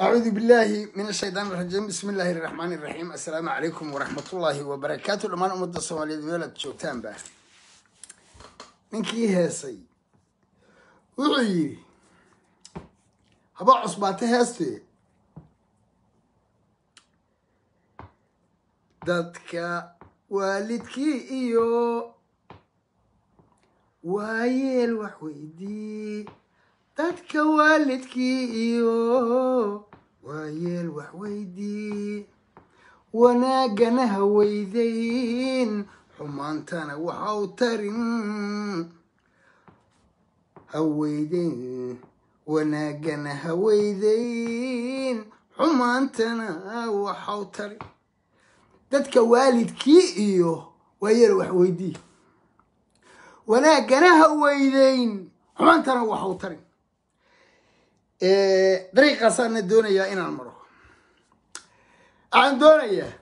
أعوذ بالله من الشيطان الرجيم بسم الله الرحمن الرحيم السلام عليكم ورحمة الله وبركاته لما أمد الصومالية ميلاد شوكتان با ninkii heesay wuxuu yidhi haba cusbaate heeste dadka waalidkii iyo waayeel wax weydii dadka waalidkii iyo waayeel wax weydii wanaagana ha weydayn xumaantana waxa u tarin ha weydayn wanaagana ha weydayn xumaantana waxa u tarin dadka waalidkii iyo waayeel wax weydii wanaagana ha weydayn xumaantana waxa u tarin dariiqaasaana doonayaa inaan maro waxaan doonayaa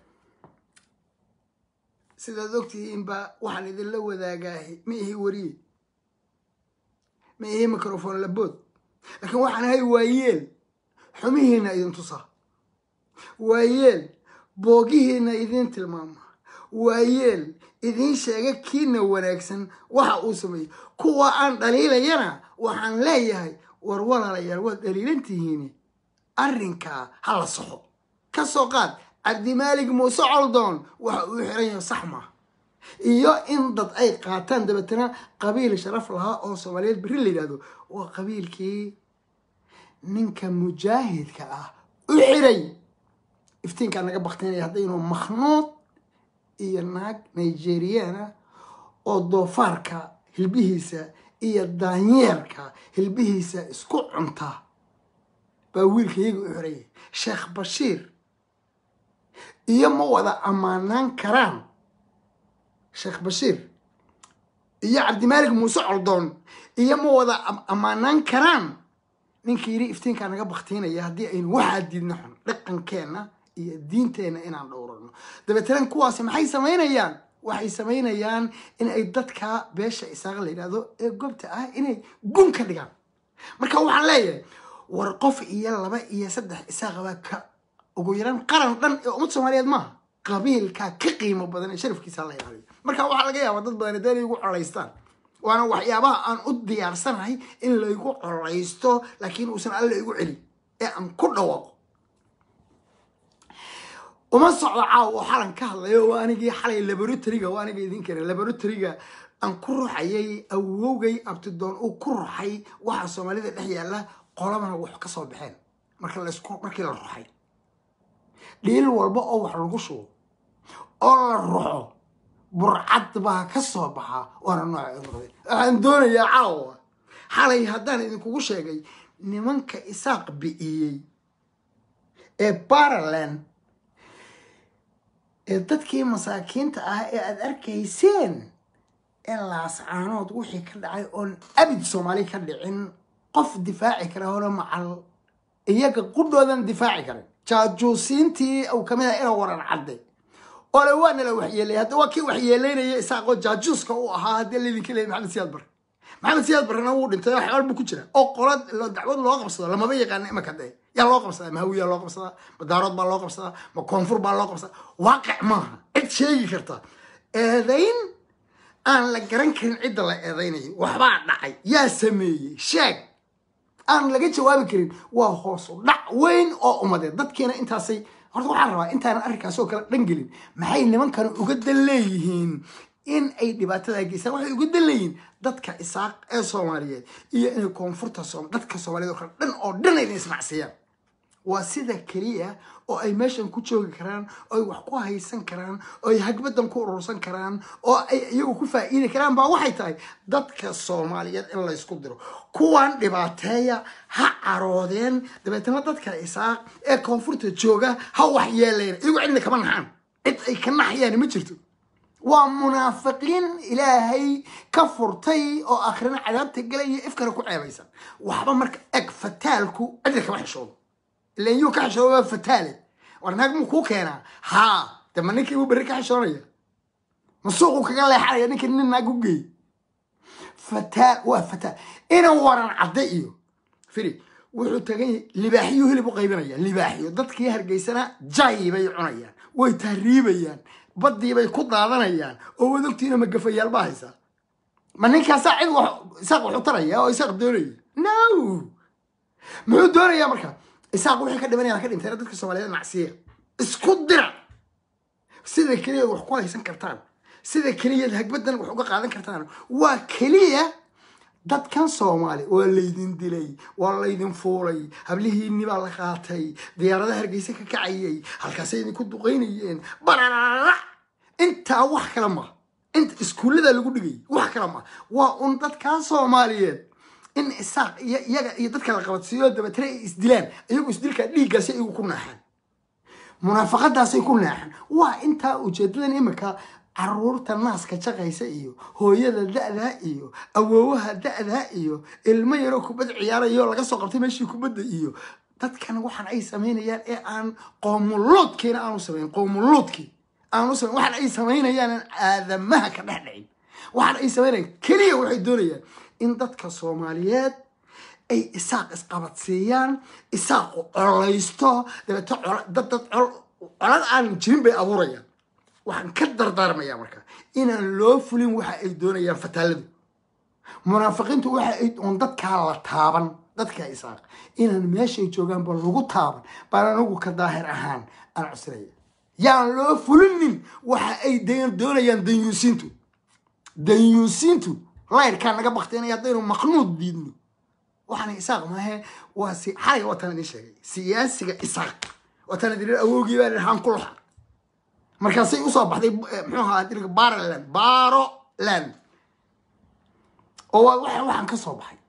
sidaad ogtihiinba waxaan idinla wadaagaahay ma ihi wariye ma ihi microfon labood laakiin waxaan ahay waayeel xumihiina idin tusaa waayeel boogihiina idin tilmaama waayeel idiin sheega kiina wanaagsan waxa uu sameeyey kuwa aan dhaliilayana waxaan leeyahay war walaalayaal waad dhaliilan tihiin arrinkaa ha la soxo ka soo qaad cabdimaalig muuse coldoon waxa uu xiran yahay sax maa iyo in dad ay qaataan dabeetana qabiil sharaf lahaa oo soomaaliyeed berri la yidhahdo waa qabiilkii ninka mujaahidka ah u xiray iftiinkaa naga baktinaya haddaynu makhnuud iyo naag nigeriana oo doofaarka hilbihiisa iyo daanyeerka hilbihiisa isku cunta baa wiilka iyaga u xirayay sheekh bashiir iyo ma wada ammaanaan karaan sheekh bashiir iyo cabdimaalig muuse coldoon iyo ma wada ammaanaan karaan ninkii yidhi iftiinkaa naga baktiinaya haddii aynu waxaa diidna xun dhaqankeenna iyo diinteenna inaan dhowrano dabeetana kuwaasi maxay samaynayaan waxay samaynayaan in ay dadka beesha isaaqa la yidhahdo ee gobta ah inay gun ka dhigaan marka waxaan leeyahay war qof iyo laba iyo saddex isaaqabaa ka ugu yaraan qaran dhan ee ummad soomaaliyeed maaha qabiilkaa ka qiimo badan ee sharafkiisa la ilaaliyo marka waxaa laga yaabaa dad badan hadee laygu colaystaan waana waxyaabaha aan u diyaarsanahay in laygu colaysto laakiin uusan alla igu celin ee aan ku dhawaaqo uma socdo caaw oo xalan ka hadlayo waa anigii xalay laboratoryga waa aniga idin kare laboratoryga aan ku ruxayay awowgay abtidoon uu ku ruxay waxa soomaalida dhex yaalla qolabana wax ka soo baxeen marka laysku markii la ruxay dhiil walba oo wax lagu shubo oo la ruxo burcad baa ka soo baxa waana nooca noqdeen waxaan doonayaa caawa xalay haddaan idinkugu sheegay nimanka isaaq bi'iyey ee baraland ee dadkii masaakiinta ah ee aada arkayseen ee laascaanood wixii ka dhacay oon abid soomaali ka dhicin qof difaaci kara hore macal iyaga qudhoodan difaaci karin jaajuusiintii uu kamid aha ina waran cadde ole waa nala waxyeelay hadda waa kii waxyeelaynaya isaaqoo jaajuuska u ahaa haddii laydinka leeyay maxamed siyaad barre maxamed siyaad barrena wuu dhintay oo xebaal buu ku jira oo qola dacwad loo qabsado lamaba yaqaana imaka dee yaa loo qabsadaa ma hawiyaa loo qabsadaa ma daarood baa loo qabsadaa ma koonfur baa loo qabsadaa waaqic maaha cid sheegi karta eedayn aan la garan karin cidda la eedaynayo waxbaa dhacay yaa sameeyey sheeg aan laga jawaabi karin waa hoosu dhac weyn oo umadeed dadkiina intaasay horta waxaan rabaa intaanan arrinkaasoo kale dhan gelin maxay nimankani uga dan leeyihiin in ay dhibaatada geystaan waxay uga dan leeyihiin dadka isaaq ee soomaaliyeed iyo inay koonfurta dadka soomaaliyeed oo kale dhan oo dhan ayna ismacsiyaan waa sida keliya oo ay meeshan ku joogi karaan oo ay wax ku haysan karaan oo ay hagbadan ku urursan karaan oo ay iyagu ku faa'iidi karaan baa waxay tahay dadka soomaaliyeed in laysku diro kuwan dhibaateeya ha caroodeen dabeetana dadka isaaq ee koonfurta jooga ha waxyeeleen iyagu cidna kama naxaan cid ay ka naxayaan ma jirto waa munaafiqiin ilaahay ka furtay oo akhrina cadaabta gelaya ifkana ku ceebaysan waxba marka eg fataalku cidna kama xishoodo ilan yuu ka xishooba fataale war naag muu kuu keenaa haa de ma ninkii buu berri ka xishoonaya ma suuquu kaga leexanaya ninkii nin naag u geey fataal waa fataal inan waran cadde iyo firi wuxuu tagan yahay libaaxiyo hilib u qaybinaya libaaxiyo dadkii hargeysana jay bay cunayaan way tahriibayaan baddii bay ku daadanayaan oo wadogtiina magafayaal baa haysaa ma ninkaasaa cid wax isaaq waxu taraya oo isaaq doonaya no muxuu doonayaa marka isaaq wixii ka dhimanayaan ka dhinteena dadka soomaaliyeed macsiya isku dira sida keliya wax ku haysan kartaan sida keliya hagbadan wax uga qaadan kartaan waa keliya dadkan soomaali waa laydin dilay waa laydin fuulay hablihiinni baa la qaatay diyaaradaha hargeysa ka kacayay halkaasay idinku duqaynayeen bararara intaa wax kale ma inta iskuullada lagu dhigay wax kale ma waa un dadkan soomaaliyeed in isaaq iyo iyaga iyo dadka la qabadsiiyo dabeetana ay isdilaan iyagu isdilkaa dhiiggaasi iyagu ku naaxaan munaafaqadaasay ku naaxaan waa intaa ujeedadan imika caruurta naaska jaqaysa iyo hooyada da-daa iyo awoowaha da-daa iyo ilmo yaroo kubad ciyaarayo laga soo qabtay meeshii kubadda iyo dadkan waxaan ay samaynayaan ee aan qoomuluudkiina aanu samayn qoomuluudkii aanu samayn waxaan ay samaynayaan aan aadamaha ka dhex dhicin waxaan ay samaynayaan keliya waxay doonayaan in dadka soomaaliyeed ay isaaq isqabadsiiyaan isaaqu colaysto dabeeto dad dad colad aan jirin bay abuurayaan waxaan ka dardaarmayaa marka inaan loo fulin waxa ay doonayaan fataaladu munaafiqiintu waxa ay on dadkaa la taaban dadka isaaq inaan meeshay joogaanba lagu taaban baan anigu ka daahir ahaan aan cusraya yaan loo fulinin waxa ay doonayaan danyuusiintu danyuusiintu layrkaa naga baktinaya haddaynu maqnuud diidno waxaan isaaq maahe waa si xalay wataan idin sheegay siyaasiga isaaq wataan idin awowgii baa dhahaan kulaxa markaasay usoo baxday muxuu ahaa dirka baroland baroland oo waa waxaan ka soo baxay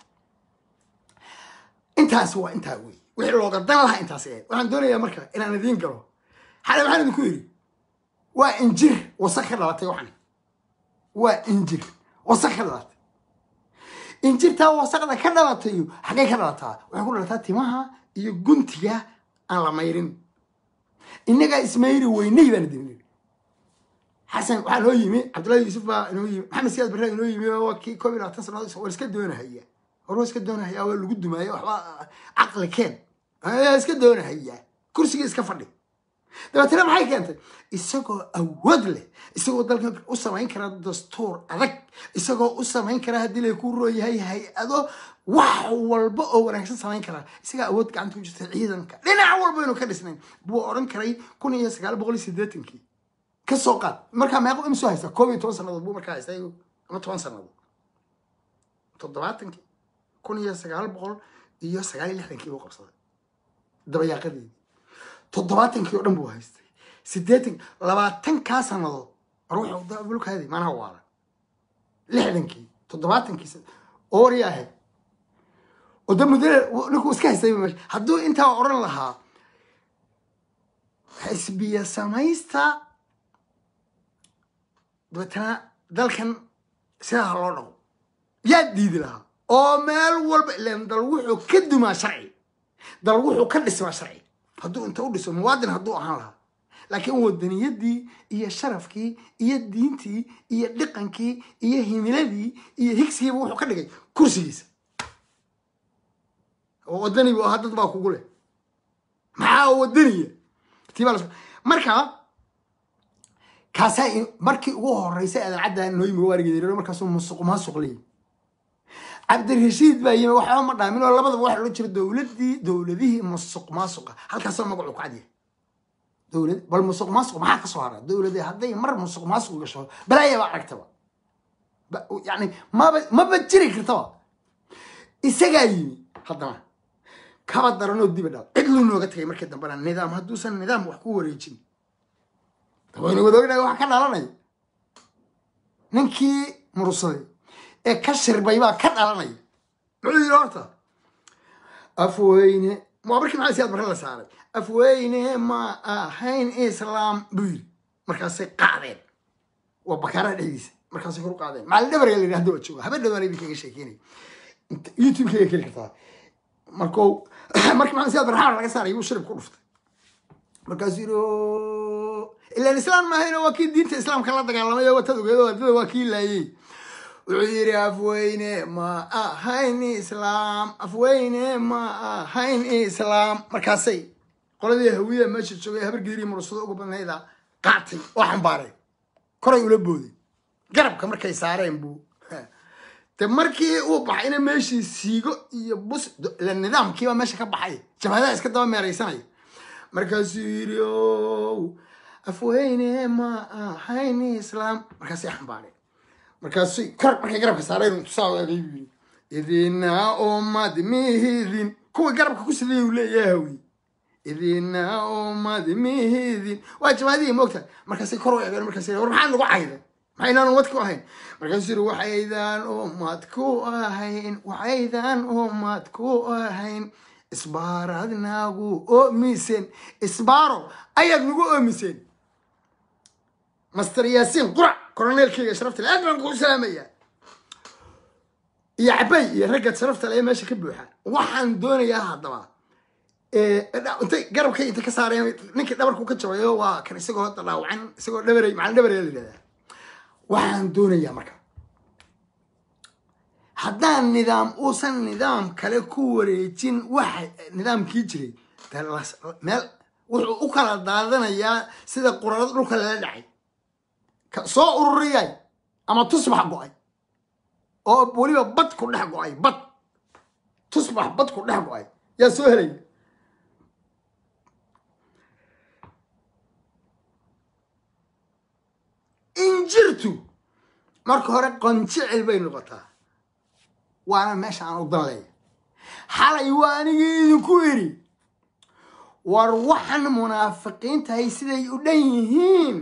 intaas waa intaa wey wixii looga dan lahaa intaas ahayd waxaan doonayaa marka inaan idiin galo xalay waxaan idinku yidhi waa injir wasaq ka dhalatay waxani waa injir wasaq ka dhalatay injirtaa wasaqda ka dhalatayo xaggay ka dhalataa waxay ku dhalataa timaha iyo guntiga aan la mayrin innagaa ismayri weynay baan idin yidhi xasan waxaa noo yimi cabdullahi yuusuf baa inoo yimi maxamed siyaad barre inoo yimi waa kii koob iyo labaatan sannadood war iska doonahaya war waa iska doonahaya waa lagu dumaayo waxba caqli keen iska doonahaya kursiga iska fadhi dabeetana maxay keentay isagoo awood leh isagoo dalka u samayn kara dastuur adag isagoo u samayn kara haddii lay ku rooyahay hay-ado wax walba oo wanaagsan samayn karaa isagaa awood gacanta ku jirta ciidanka dhinac walba inuu ka dhisnayn buu odhan karay kun iyo sagaal boqol iyo siddeetankii ka soo qaad markaa meeqo imisoo haysta koob iyo toban sannadood buu markaa haysta ama toban sannadood toddobaatankii kun iyo sagaal boqol iyo sagaal iyo lixdankii buu qabsaday dabayaaqadeedii toddobaatankii oo dhan buu haystay siddeetan labaatankaa sannadood war wuxuu bulkaadi maanaha waala lixdankii toddobaatankii oori ahayd oo da mudane ninkuu iska haystay meesha hadduu intaa odhan lahaa xisbiya samaysta dabeetana dalkan sidaa loo dhaqo yaa diidi lahaa oo meel walba ilan dal wuxuu ka dumaa sharci dal wuxuu ka dhismaa sharci hadduu inta u dhiso muwaadin hadduu ahaan lahaa laakiin wadaniyadii iyo sharafkii iyo diintii iyo dhiqankii iyo himiladii iyo higsigiiba wuxuu ka dhigay kursigiisa oo wadanibu ahaa dad baa kugu leh maxaa wadaniya tibaa marka kaasaa markii ugu horeysay aadan caddaa noo yimi waarigeed markaasuu musuq maasuq leeyi cabdirashiid baa yimi waxba ma dhaamin oo labadaba waxa loo jira dowladii dowladihii musuq maasuqa halkaasoo magacu ku cadyahay dowlad bal musuq maasuq maxaa ka soo hara dowlade hadday mar musuq maasuq gasho balaayaba aragtaba yani maba maba jiri kartaba isagaa yimi haddana kaba daranoo diba dhaal cid luu nooga tagay markii dambena nidaam hadduusan nidaam wax ku wareejin waynu wadaognahay waxa ka dhalanaya ninkii mursaday ee ka shirbay baa ka dhalanaya muxuu yidhi horta afweyne waa markii maxaa siyaad barre la saaray afweyne ma ahayn islaam buu yidhi markaasay qaadeen waa bakaaraha dhexdiisa markaasay kor u qaadeen maalin dhabarga la yidhi hadda waa jooga habeen dhawaan idinkaga sheekeynaya youtube-kayga keli kartaa markuu markii maxamed siyaad barre laga saaray buu shirib ku dhuftay markaasuu yidhi ilaan islaam maahayno waa kii diinta islaamka la dagaalamay oo watad ogeedo ardada waa kii laayey wuxuu yidhi afweyne ma ahayn islaam afweyne ma ahayn islaam markaasay qoladii hawiyada meesha joogay habar geeriya mursado uga badnayda qaatay oo xambaaray koray ula booday garabka markay saareen buu de markii uu baxayna meeshii siigo iyo bus ila nidaamkiiba meesha ka baxay jabhadaha iska daba meeraysanaya markaasuu yidhi ow afweyne ma ahayn islaam markaasay xambaareen markaasay kor markay garabka saareen tusaaleegay buu yidhi idina umad mihidin kuwii garabka ku sidayay uu leeyahay hawi idina umad mihidin waa jabhadihii moogtahay markaasay kor u eegeen markaasay war maxaa nagu cayday maxaynaan umad ku ahayn markaasuu yidhi waxaydaan umad ku ahayn waxaydaan umad ku ahayn isbaaraad nagu oomiseen isbaaro ayaad nagu oomiseen master yaasiin qurac koroneelkeyga sharafta le aad baan kugu salaamayaa iyo cabay iyo ragga sharafta le ee meesha ka buuxa waxaan doonayaa haddaba intay garabkay inta ka saareen ninkii dhabarku ka jabayo waa kan isagoo hadda dhaawacan isagoo dhabarey macalin dhabarey la yidhahdaa waxaan doonayaa marka haddaan nidaam uusan nidaam kale ku wareejin waxa nidaamkii jiray meel wuxuu u kala daadanayaa sida qurarada dhulka lala dhacay soo ururiyay ama tusbax go-ay oo weliba bad ku dhex go-ay bad tusbax bad ku dhex go-ay yaa soo helay injirtu marka hore qonjicil bay noqotaa waana meesha aan u dan leeya xalay waa anigii idinku idhi war waxan munaafiqiintahay siday u dhan yihiin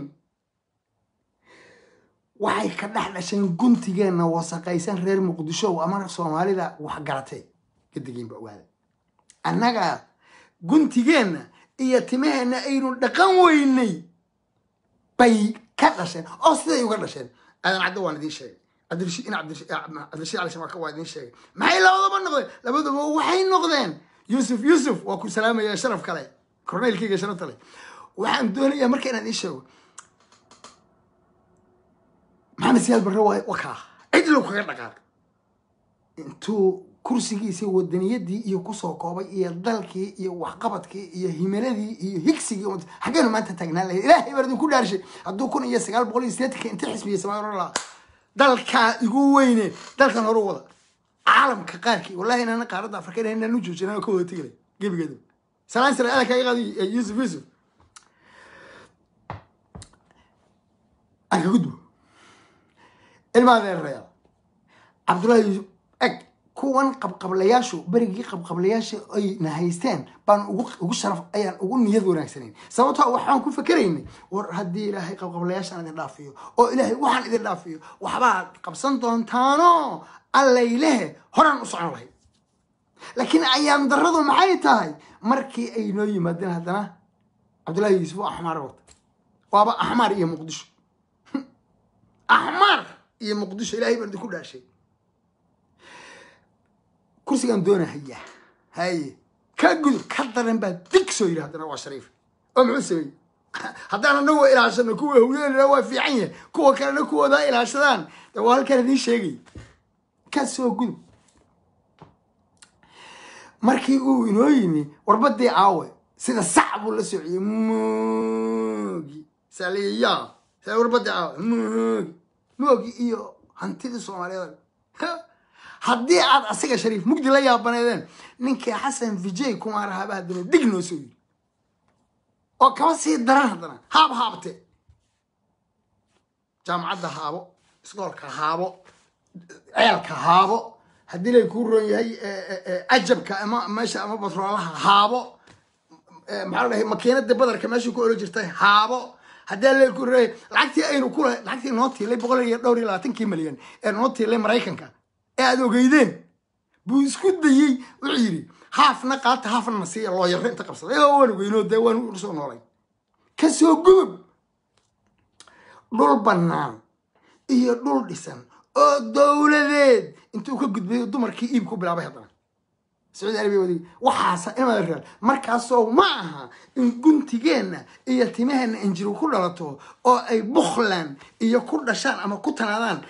waxay ka dhex dhasheen guntigeenna wasaqaysan reer muqdisho ama soomaalida waxgaratay gadigiinba ogaada annaga guntigeenna iyo timaheenna aynu dhaqan weynay bay ka dhasheen oo siday uga dhasheen aadan caddo waan idiin sheegay cabdirashiid in cabdirashiid cali shamaka waa idiin sheegay maxay labadaba noqdeen labadaba waxay noqdeen yuusuf yuusuf waa ku salaamaya sharaf kale korneylkayga sharafta leh waxaan doonayaa marka inaan idiin sheego maxamed siyaad barre waa kaa cid low kaga dhaqaaq intuu kursigiisii wadaniyadii iyo kusoo koobay iyo dalkii iyo waxqabadkii iyo himiladii iyo higsigii xaggeenu maanta taagnaan lahayd ilaahay baa idinku dhaarshay hadduu kun iyo sagaal boqol iyo sideetanka inta xisbiyey samaarolaa dalkaa igu weyne dalkan horu wada caalamka qaarkii wallahi inaana qaaradda afrika inaan u joojin ka wada tegilay gebigeeda salaan sare adan kaaga qaadi yuusuf yuusuf aan ka gudbo ilmaa deerayaal cabdullahi yuusuf eg kuwan qabqablayaashu berigii qabqablayaasha ayna haysteen baan ugu sharaf ayaan ugu niyad wanaagsanayn sababtoo waxaan ku fakeraynay war haddii ilaahay qabqablayaashaan idin dhaafiyo oo ilaahay waxaan idin dhaafiyo waxbaad qabsan doontaano allaylehe horaan u socon lahayd laakiin ayaam darradu maxay tahay markii ay noo yimaadeen haddana cabdullahi yuusuf oo axmaar wata waaba axmaar iyo muqdisho axmaar iyo muqdisho ilahay baan idinku dhaashay kursigaan doona haya haye ka gudub ka daran baa dig soo yidhi haddana waa shariif oo muxuu sameeyey haddaan anagu ilaashano kuwa hawyeelina waa fiican yahay kuwa kalena kuwoodaa ilaashadaan de waa halkaan idiin sheegay ka soo gudub markii uu inoo yimi warbadii caawe sida sac buu la sociyey moogi saliya sa warbadii caawe moogi moogi iyo hantidii soomaaliyeed haddii aad asaga shariif mugdi la yaabaneedeen ninkii xasan vijay kumaar haaba haddana dig noo soo yiri oo kaba sii daran haddana haab haabte jaamacadda haabo iskoolka haabo ceelka haabo haddii lay kuu roon yahay cajabka ama meesha ama batroolaha haabo maxaa la dhahay makiinada badarka meesha ku olo jirtay haabo haddii lay kuu roon yahay lacagtii aynu ku lacagtii noo tiilay boqol iyo dhowr iyo labaatankii milyan ee noo tiilay maraykanka ee aada ogeydeen buu isku dayey wuxuu yidhi haafna qaata haafna na siiya loo yarro inta qabsaday oo waan ogeynoo dee waan soo noolay ka soo gudub dhul bannaan iyo dhul dhisan oo dowladeed intuu ka gudbay dumarkii iib ku bilaabay haddana sacuudi arabiya wadig waxaasa imaad real markaasoo ma aha in guntigeenna iyo timaheenna injiru ku dhalato oo ay bukhland iyo ku dhashaan ama ku tanaadaan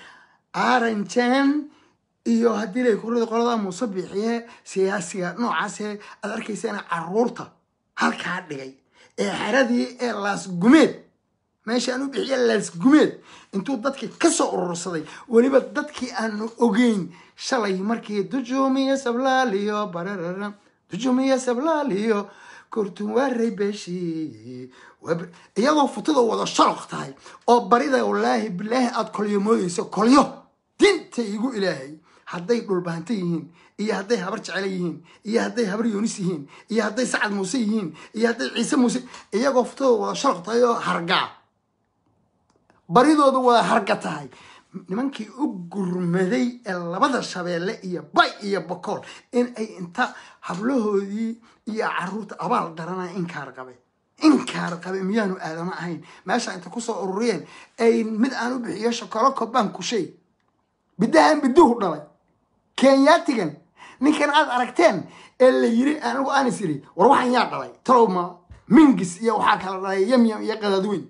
aranjan iyo haddii lay kurada qolada muuse bixiye siyaasiga noocaasee aad arkaysaana caruurta halkaa dhigay ee xeradii ee laasgumeed meesha aan u bixiye laasgumeed intuu dadkii kasoo urursaday weliba dadkii aanu ogeyn shalay markii dujumiya sablaaliyo bararara dujumiya sablaaliyo kortuwaarey beeshii iyadoo futada wada sharok tahay oo barida wallaahi bilaahi aada kolyo moodeyso kolyo dinta igu ilaahay hadday dhulbaanta yihiin iyo hadday habar jecelo yihiin iyo hadday habar yoonis yihiin iyo hadday sacad muuse yihiin iyo hadday ciise muuse iyagoo futada wada sharok tahay oo hargaa baridooda wada harga tahay nimankii u gurmaday ee labada shabeelle iyo bay iyo bokool in ay inta hablahoodii iyo caruurta abaal daranaya inkaar qabe inkaar qabe miyaanu aadamo ahayn meesha inta kusoo ururiyeen ay mid aan u bixiyo shokolo kobaan kushay bidahan biduhu dhalay kenyaatigan ninkan aad aragteen ee la yiri anigu aanis iri war waxaan yaa dhalay talowma mingis iyo waxaa kala dhalay yamyam iyo qadaadweyn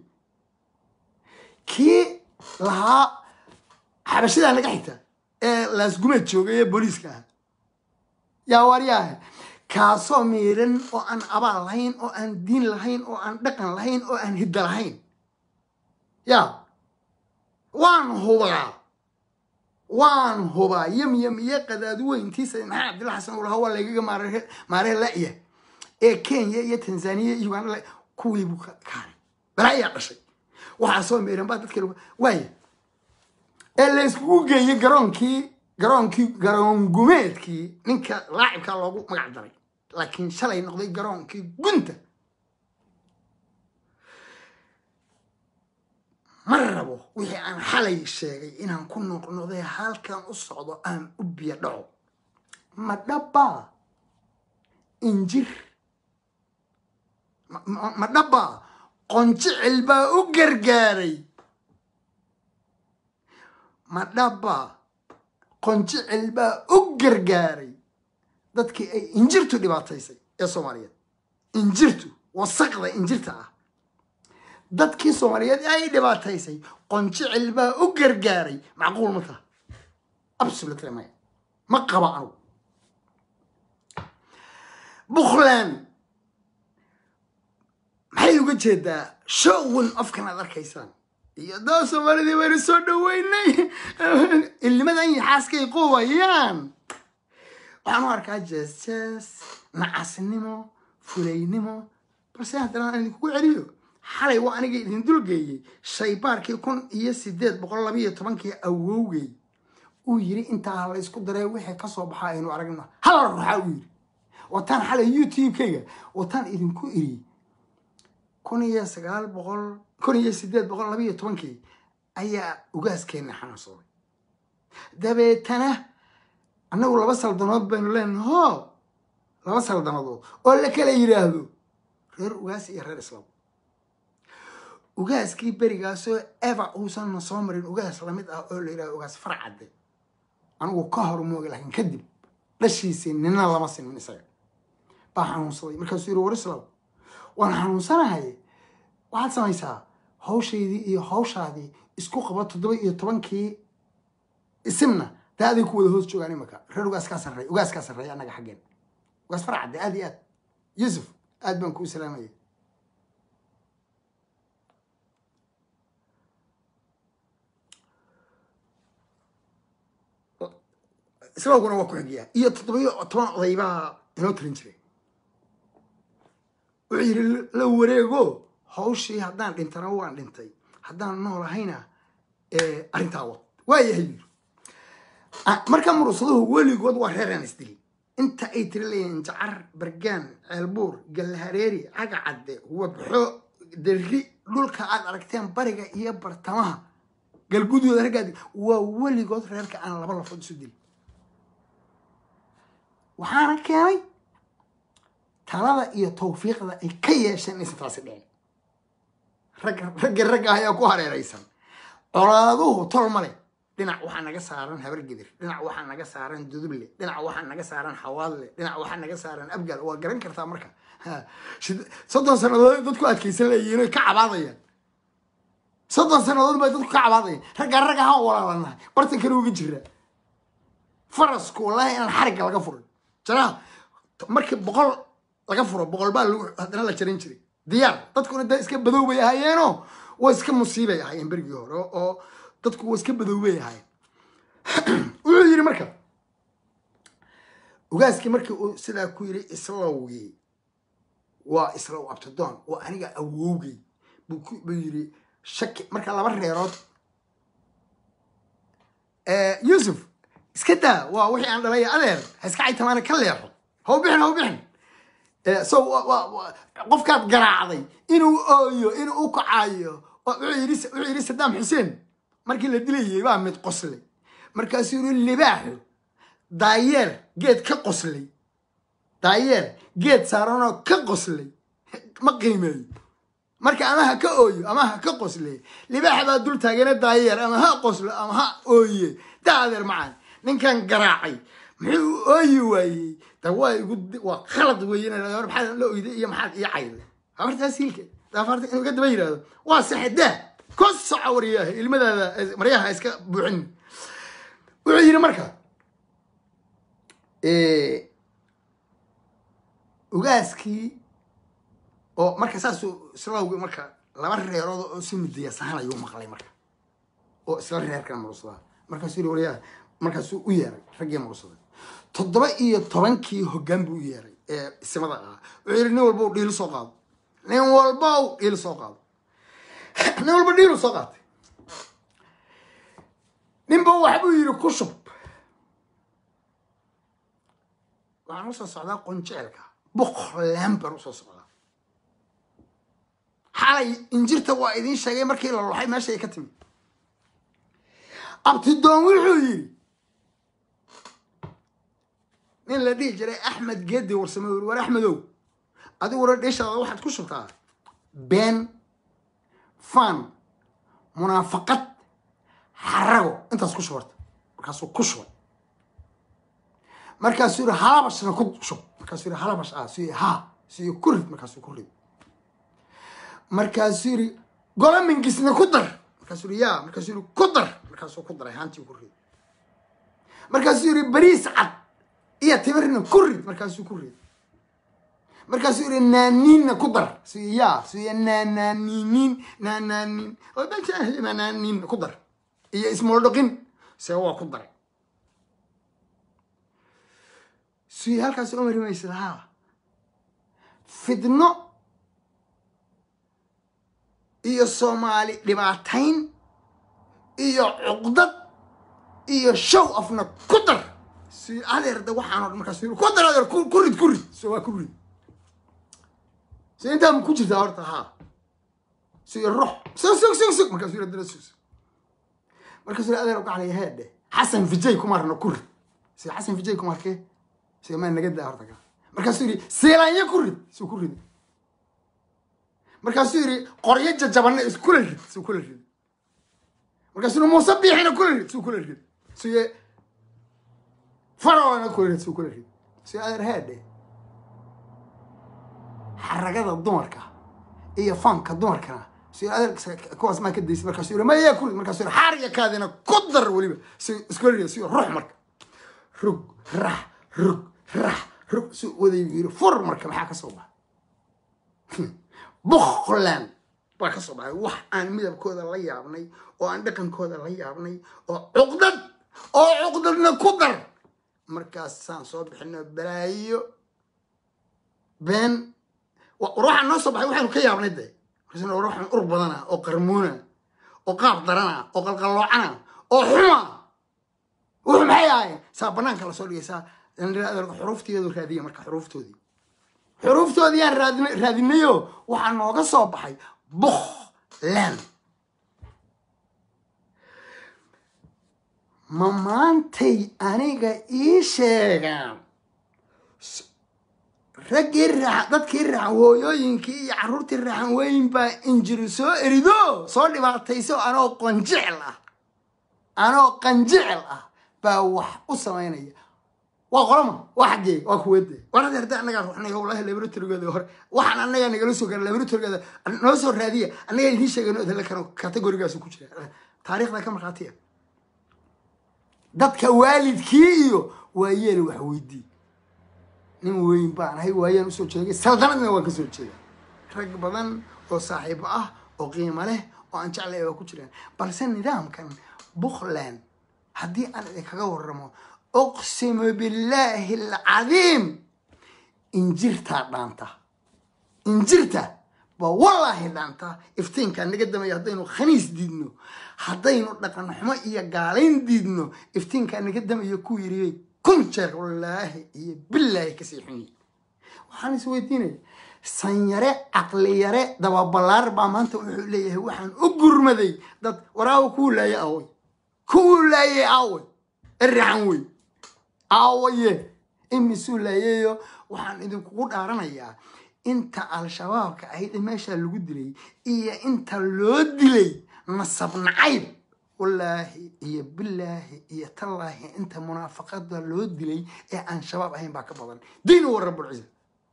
kii lahaa xabashadaa naga xigta ee laasgumeed joogay ee booliiska ah yaa waryaahe kaasoo miiran oo aan abaal lahayn oo aan diin lahayn oo aan dhaqan lahayn oo aan hidda lahayn ya waan hubaa waan hubaa yam yam iyo qadaadweyntiisa maxaa cabdilla xasan uu lahaa waa laygaga maare maaree la'ya ee kenya iyo tanzaniya iyo uganda kuwii buu ka kaaray balaayaa dhashay waxaa soo miiran baa dadka waaya ee la iskugu geeyey garoonkii garoonkii garoongumeedkii ninka laacibkaa loogu magac daray laakiin shalay noqday garoonkii gunta ma rabo wixii aan xalay sheegay inaan ku noqnoqday halkan u socdo aan u biyo dhaco ma dhabbaa injir ma dhabbaa qonjicil baa u gargaaray ma dhabbaa qonjicil baa u gargaaray dadkii ay injirtu dhibaataysay ee soomaaliyeed injirtu wasaqda injirta ah dadkii soomaaliyeed ay dhibaataysay qonjicil baa u gargaaray macquul ma taha absolutely maya ma qaba anugu bukhland maxay uga jeedaa showin ofkan aad arkaysaan iyo daa soomaalidii waynu soo dhaweynay ilnimadan iyo xaaskay qubayaan waxaan u arkaa jees jees nacasnimo fulaynimo balse haddana aan idinkugu celiyo xalay waa aniga idin dulgeeyey shaybaarkii kun iyo sideed boqol labayo tobankii awowgey uu yiri intaa la isku daree wixii kasoo baxaa aynu aragno hala ruuxaa uu yiri wataan xalay youtube-kayga wataan idinku iri kun iyo sagaal boqol kun iyo sideed boqol labayo tobankii ayaa ugaaskeena xanuunsaday dabeetana annagu laba saldanood baynu leenahay ho laba saldanadood oo la kala yidhaahdo reer ugaas iyo reer islaam ugaaskii berigaasoo eva uusanna soo marin ugaas lamid ah oo la yidhahdo ugaas farcadde anigu ka hor mooga laakiin kadib dhashiisii nina lama sinin isaga baa xanuunsaday markaasuu yiri war islaam waan xanuunsanahay waxaad samaysaa hawshaydii iyo hawshaadii isku qaba toddoba iyo tobankii isimna dee aday ku wada hoos joogaan imaka reer ugaaskaa sarreey ugaaskaa sarreeya annaga xaggeen ugaas farcadde aad iyo aad yuusuf aad baan kuu salaamaya islaamkuna waa ku xigiyaa iyo toddobiyo toban oday baa inoo tirin jiray wuxuu yidhi la wareego hawshii haddaan dhintana waan dhintay haddaan noolahayna arrintaa wad waayahay yidhi marka murusaduhu weligood waa reeraan isdili inta ay tiri leeyihiin jacar bargaan ceelbuur gallahareeri cagacadde wabxo derri dhulka aad aragteen bariga iyo bartamaha galgudooda raggaadi waa weligood reerka aan laba lafood isu dili waxaana keenay talada iyo tawfiiqda ay ka yeesheen inaysan taasi dhicin ragga ragga ragga ayaa ku hareeraysan colaaduhu tol male dhinac waxaa naga saaran habar gidir dhinac waxaa naga saaran duduble dhinac waxaa naga saaran xawaadle dhinac waxaa naga saaran abgal waa garan kartaa marka soddon sannadood dadku adkaysan leeyihiin oy ka cabaadayaan soddon sannadood bay dadku ka cabaadaya raggaa rag ahaan walaalanahay bartankana uga jira farasku wallahi inaan xarigga laga furin jaraha markii boqol laga furo boqol baa lagu haddana la jarin jiray diyaar dadkuna da iska badow bay ahaayeenoo waa iska musiibay ahaayeen berigii hore oo dadku waa iska badow bay ahaayeen wuxuu yidhi marka ugaaskii markii uu sidaa ku yidhi islowgii waa islow abtidoon oo aniga awowgay buu yidhi shaki marka laba reerood yuusuf iska daa waa wixii aan dhalay adeer ha iska caytamaana ka leexo ha u bixin ha u bixin so qofkaad garaacday inuu ooyo inuu u kacayo wuxuu yidhi sadaam xuseen markii la dilayay baa mid qoslay markaasuu yidhi libaaxu daayeer geed ka qoslay daayeer geed saaranoo ka qoslay ma qiimeeyo marka ama ha ka ooyo ama ha ka qosle libaaxa baa dul taagana daayeer ama ha qoslo ama ha ooye daa adeer macaan ninkan garaacay muxuu ooyi waayey da waa igu waa khalad weeye maxaad la oyday iyo maxaad ii cayday habartaas hilka daafaarta inuu ka daba yidhahdo waa saxedaa ko soco waryaha ilmadaada maryaha iska buuxin wuxuu yidhi marka ugaaskii oo marka saasuu islawgi marka laba reerood oo si mudiya sahan ayuu maqlay marka oo isla reerkana mursadaa markaasuu yidhi waryaha markaasuu u yeeray raggii mursaday toddoba iyo tobankii hoggaan buu u yeeray ee isimada ahaa wuxuu yidhi nin walba dhiil soo qaado nin walba dhiil soo qaado nin walba dhiilu soo qaatay ninba waxbuu yidhi ku shub waxaan usoo socdaa qonjeelka boqolaan baan usoo socdaa xalay injirta waa idiin sheegay markii la loxay meesha ay ka timi abtidoon wuxuu yidhi nin la dhihi jiray axmed geedi warsame uri war axmedow adigu wara dheeshaada waxaad ku shubtaa been fan munaafaqad xarago intaas ku shubarta markaasuu ku shubay markaasuu yidhi halabashna ku shub markaasuu yidhi halabash ah suu yidhi ha suu yidhi ku rid markaasuu ku rid markaasuu yidhi golomingisna ku dar markaasuu yidhi yaa markaasuu yidhi ku dar markaasuu ku daray haantii ku rid markaasuu yidhi bariis cad iyo timirna ku rid markaasuu ku rid markaasuu yidhi naaniinna ku dar suu yidhi yaa suu yidhi naanaaniiniin naanaaniin oo bajaahi naanaaniin ku dar iyo ismoodhoqin se waa ku daray suu yidhi halkaas umari maysid haa fidno iyo soomaali dhibaatayn iyo cuqdad iyo show afna ku dar si adeer da waxaan o dhan markaas ku dar adeer ku rid ku rid so waa ku rid si intaa ma ku jirtaa horta haa si ruux sug sug sug sug markaasuu yidhi dana sug sug markaasuu yidhi adeer gaclaya heedhe xasan vijay kumarna ku rid si xasan vijay kumarkee si maa naga daa horta ka markaasuu yidhi seelaanya ku rid suu ku rid markaasuu yidhi qoryo jajabana iskula rid suu kula rid markaasuu yidhi muuse biixina kula rid suu kula rid suye farolana kula rid suu kula rid suye adeer heedhe xaragada dumarka iyo fanka dumarkana suye adeer kuwaas maa ka daysay markaasuu yidhi maya ku rid markaasuu yidhi xaariga kaadina ku dar weliba su iskula rid suye ruux marka rug rax rug rax rug suu waday yidhi fur marka maxaa ka soo baxa buqland baa ka soo baxay wax aan midabkooda la yaabnay oo aan dhaqankooda la yaabnay oo cuqdad oo cuqdadna ku dar markaasaan soo bixino balaayo been waxaan noo soo baxay waxaanu ka yaabnay de markaasna waxaan ur badana oo qarmuuna oo qaab darana oo qalqalloocana oo xuma wuxuu maxay ahayn saa banaanka lasoo dhigaysaa xuruufteedu raadiya marka xuruuftoodii xuruuftoodii aan raadin raadinayo waxaa nooga soo baxay bukhland ma maantay aniga ii sheegaan raggii raax dadkii raaxan hooyooyinkii iyo carruurtii raaxan weyn baa injiri soo erido soo dhibaatayso anoo qanjecel ah anoo qanjecel ah baa wax u samaynaya waa qolama waa xaggee waa kuweede war hadda hadda annagaa ruxnay wallahi laboratorygooda hore waxaan annagaa nagala soo gaara laboratorygooda noo soo raadiya annagaa idiin sheegayno idinla kano kategorigaasu ku jira taariikhda ka markhaatiya dadka waalidkii iyo waayeela wax weydii nin weyn baan ahay waayaan usoo jeegay saldanadna waan ka soo jeeda rag badan oo saaxiibo ah oo qiimo leh oo aan jeclay waa ku jiraan balse nidaamkan buckland haddii aan idinkaga waramo uqsimu billaahi alcadiim injirtaa dhaanta injirta baa wallaahi dhaanta iftiinkaa naga damaya haddaynu khaniis diidno haddaynu dhaqan xumo iyo gaalayn diidno iftiinkaa naga damayo ku yiriyey kun jeer wallaahi iyo billaahi kasii xunyi waxaan is weydiinaya sanyare caqliyare dababalaar baa maanta wuxuu leeyahay waxaan u gurmaday dad waraawo kuu laayay aaway kuwuu laayay aaway erraxan wey aawaye imisuu laayayo waxaan idinkugu dhaaranayaa inta al-shabaabka ahayd ee meeshaa lagu dilay iyo inta loo dilay nasab nacayb wallaahi iyo bilaahi iyo tallaahi inta munaafaqada loo dilay ee aan shabaab ahayn baa ka badan diin wa rabulciza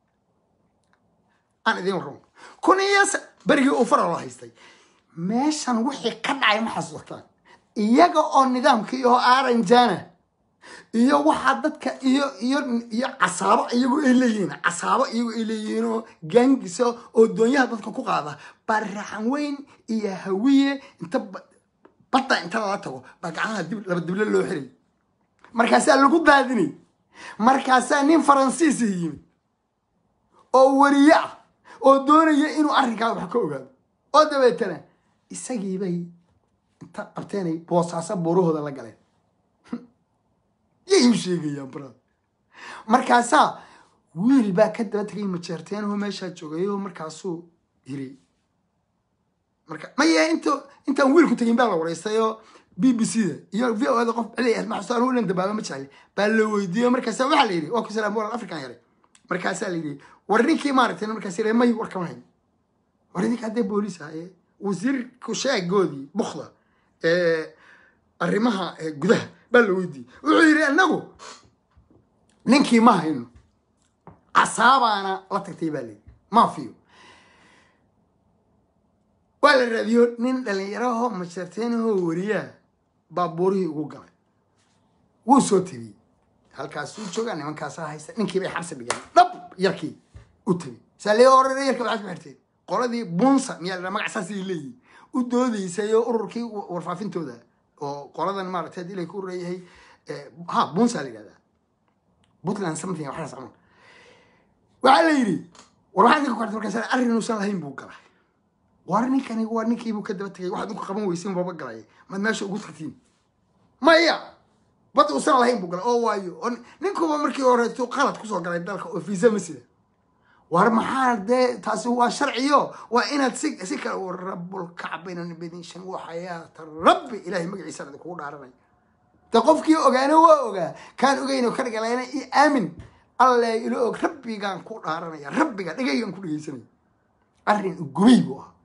aan idiin warramo kun iyo berigii uu fara loo haystay meeshan wixii ka dhacay ma xasuusataan iyaga oo nidaamkii oo aranjana iyo waxaa dadka iyo iyo iyo casaabo iyagu ay leeyihiin casaabo iyagu ay leeyihiin oo gaangisa oo doonyaha dadka ku qaada baraxan weyn iyo hawiye inta badda inta lala tago baa gacmaha dib laba dible loo xiray markaasaa lagu daadinay markaasaa nin faransiisa yimid oo wariye ah oo doonaya inuu arrinkaa wax ka ogaado oo dabeetana isagiibay inta qabteenay boosaaso buurahooda la galeen yay u sheegayaan baraad markaasaa wiil baa ka daba tegay majeerteenoo meeshaa joogayoo markaasuu yiri marka maya int intaan wiilku tegin baa la waraystay oo b b c da iyo v o da qof celi maxsuus anu ilan dabaaba ma jecli baa la weydiiyo markaasa waxaa la yidhi waa ku salaam walal african yaray markaasaa la yidhi war ninkii maaragtay markaas yidhi may war kama hayn war idinka haddee booliis ah ee wasiirku sheegoodii bukda ee arrimaha gudaha baa la weydiiyey wuxuu yidhi annagu ninkii ma hayno casaabaana la tagtay baa layidhi maafiyo waa la raadiyo nin dhalinyaraho majarteenahoo wariyaa baabuurihii ugu galay wuu soo tegey halkaasuu joogaa nimankaasaa haysta ninkii bay xabsi dhigeen dhab yarkii u tegey saa lee orare yarka waxaad ku xirteen qoladii bunsa miyaa la magac saasay leeyihin u doodaysay oo ururkii warfaafintooda oo qoladan maaragtay hadii lay ku reeyahay ha bunsa la yidhahdaa puntland something waxaas camal waxaa la yidhi war waxaa ninka ku xirtay markaas arrin uusan lahayn buu galay war ninkani waa ninkiibuu ka daba tegay waxaad inku qaban weysin baba galay maad meesha ugu tagtiin maya bad uusan lahayn buu galay oo waayo oo ninkuba markii horeeto qalad kusoo galay dalka oo fiisa ma sida war maxaa dee taasi waa sharciyo waa inaad si si kale u rabulkacbaynan bedinshan waxayaata rabbi ilaahay magaciisaan idinkugu dhaaranay de qofkii ogaana waa ogaa kaan ogeyno ka dhagalayna i aamin alle ilo og rabbigaan ku dhaaranaya rabbiga dhegaygaan ku dhegeysanaya arrin gubay buu ah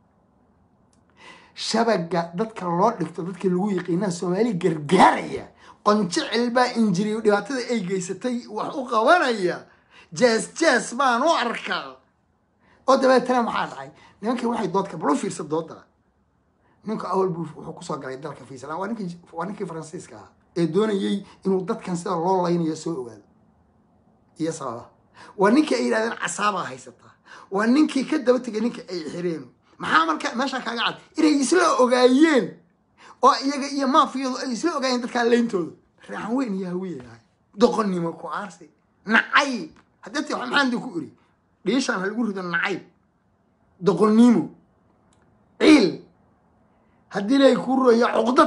shabaga dadka loo dhigto dadkii lagu yaqiinaa soomaali gargaaraya qonjecel baa injiriyo dhibaatada ay geysatay wax u qabanaya jees jees baan u arkaa oo dabeetana maxaa dhacay nimankii waxay doodka bal u fiirsa dooda ninku awal buu wuxuu kusoo galay dalka fiisland waa ninkii waa ninkii faransiiska ahaa ee doonayay inuu dadkan sida loo laynayo soo ogaado iyo sababa waa ninkii ay yidhahdeen casaabaa haysataa waa ninkii ka daba tegay ninkii ay xireen maxaa marka meesha kaaga cad inay isla ogaayeen oo iyaga iyo maafiyadu ay isla ogaayeen dadkaa leyntooda raaxan weyn iyo hawiye ahay doqonnimo ku aarsi nacayb haddii maxaan dii ku iri dhiishaan ha lagu rido nacayb doqonnimo ciil haddii lay ku roya cuqdad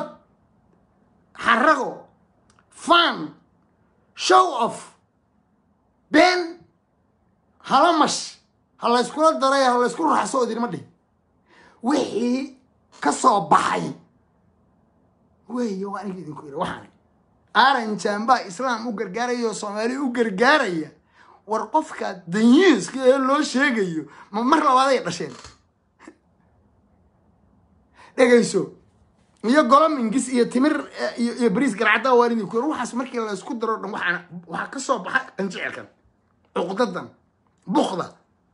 xarago fan show off been halamash ha layskula daray ha laysku raxso idinma dhihi wixii ka soo baxay weeye waa aniga idinku iri waxaan aranjan baa islaam u gargaaraya oo soomaaliya u gargaaraya war qofka danyiiska ee loo sheegayo ma mar labaaday dhasheen dhegayso iyo golo mingis iyo timir iyo iyo bariis garcaddaa waalidii ku waxaas markii la isku daro dhan waxaan waxaa ka soo baxa qanjicilkan cuqdadan bukda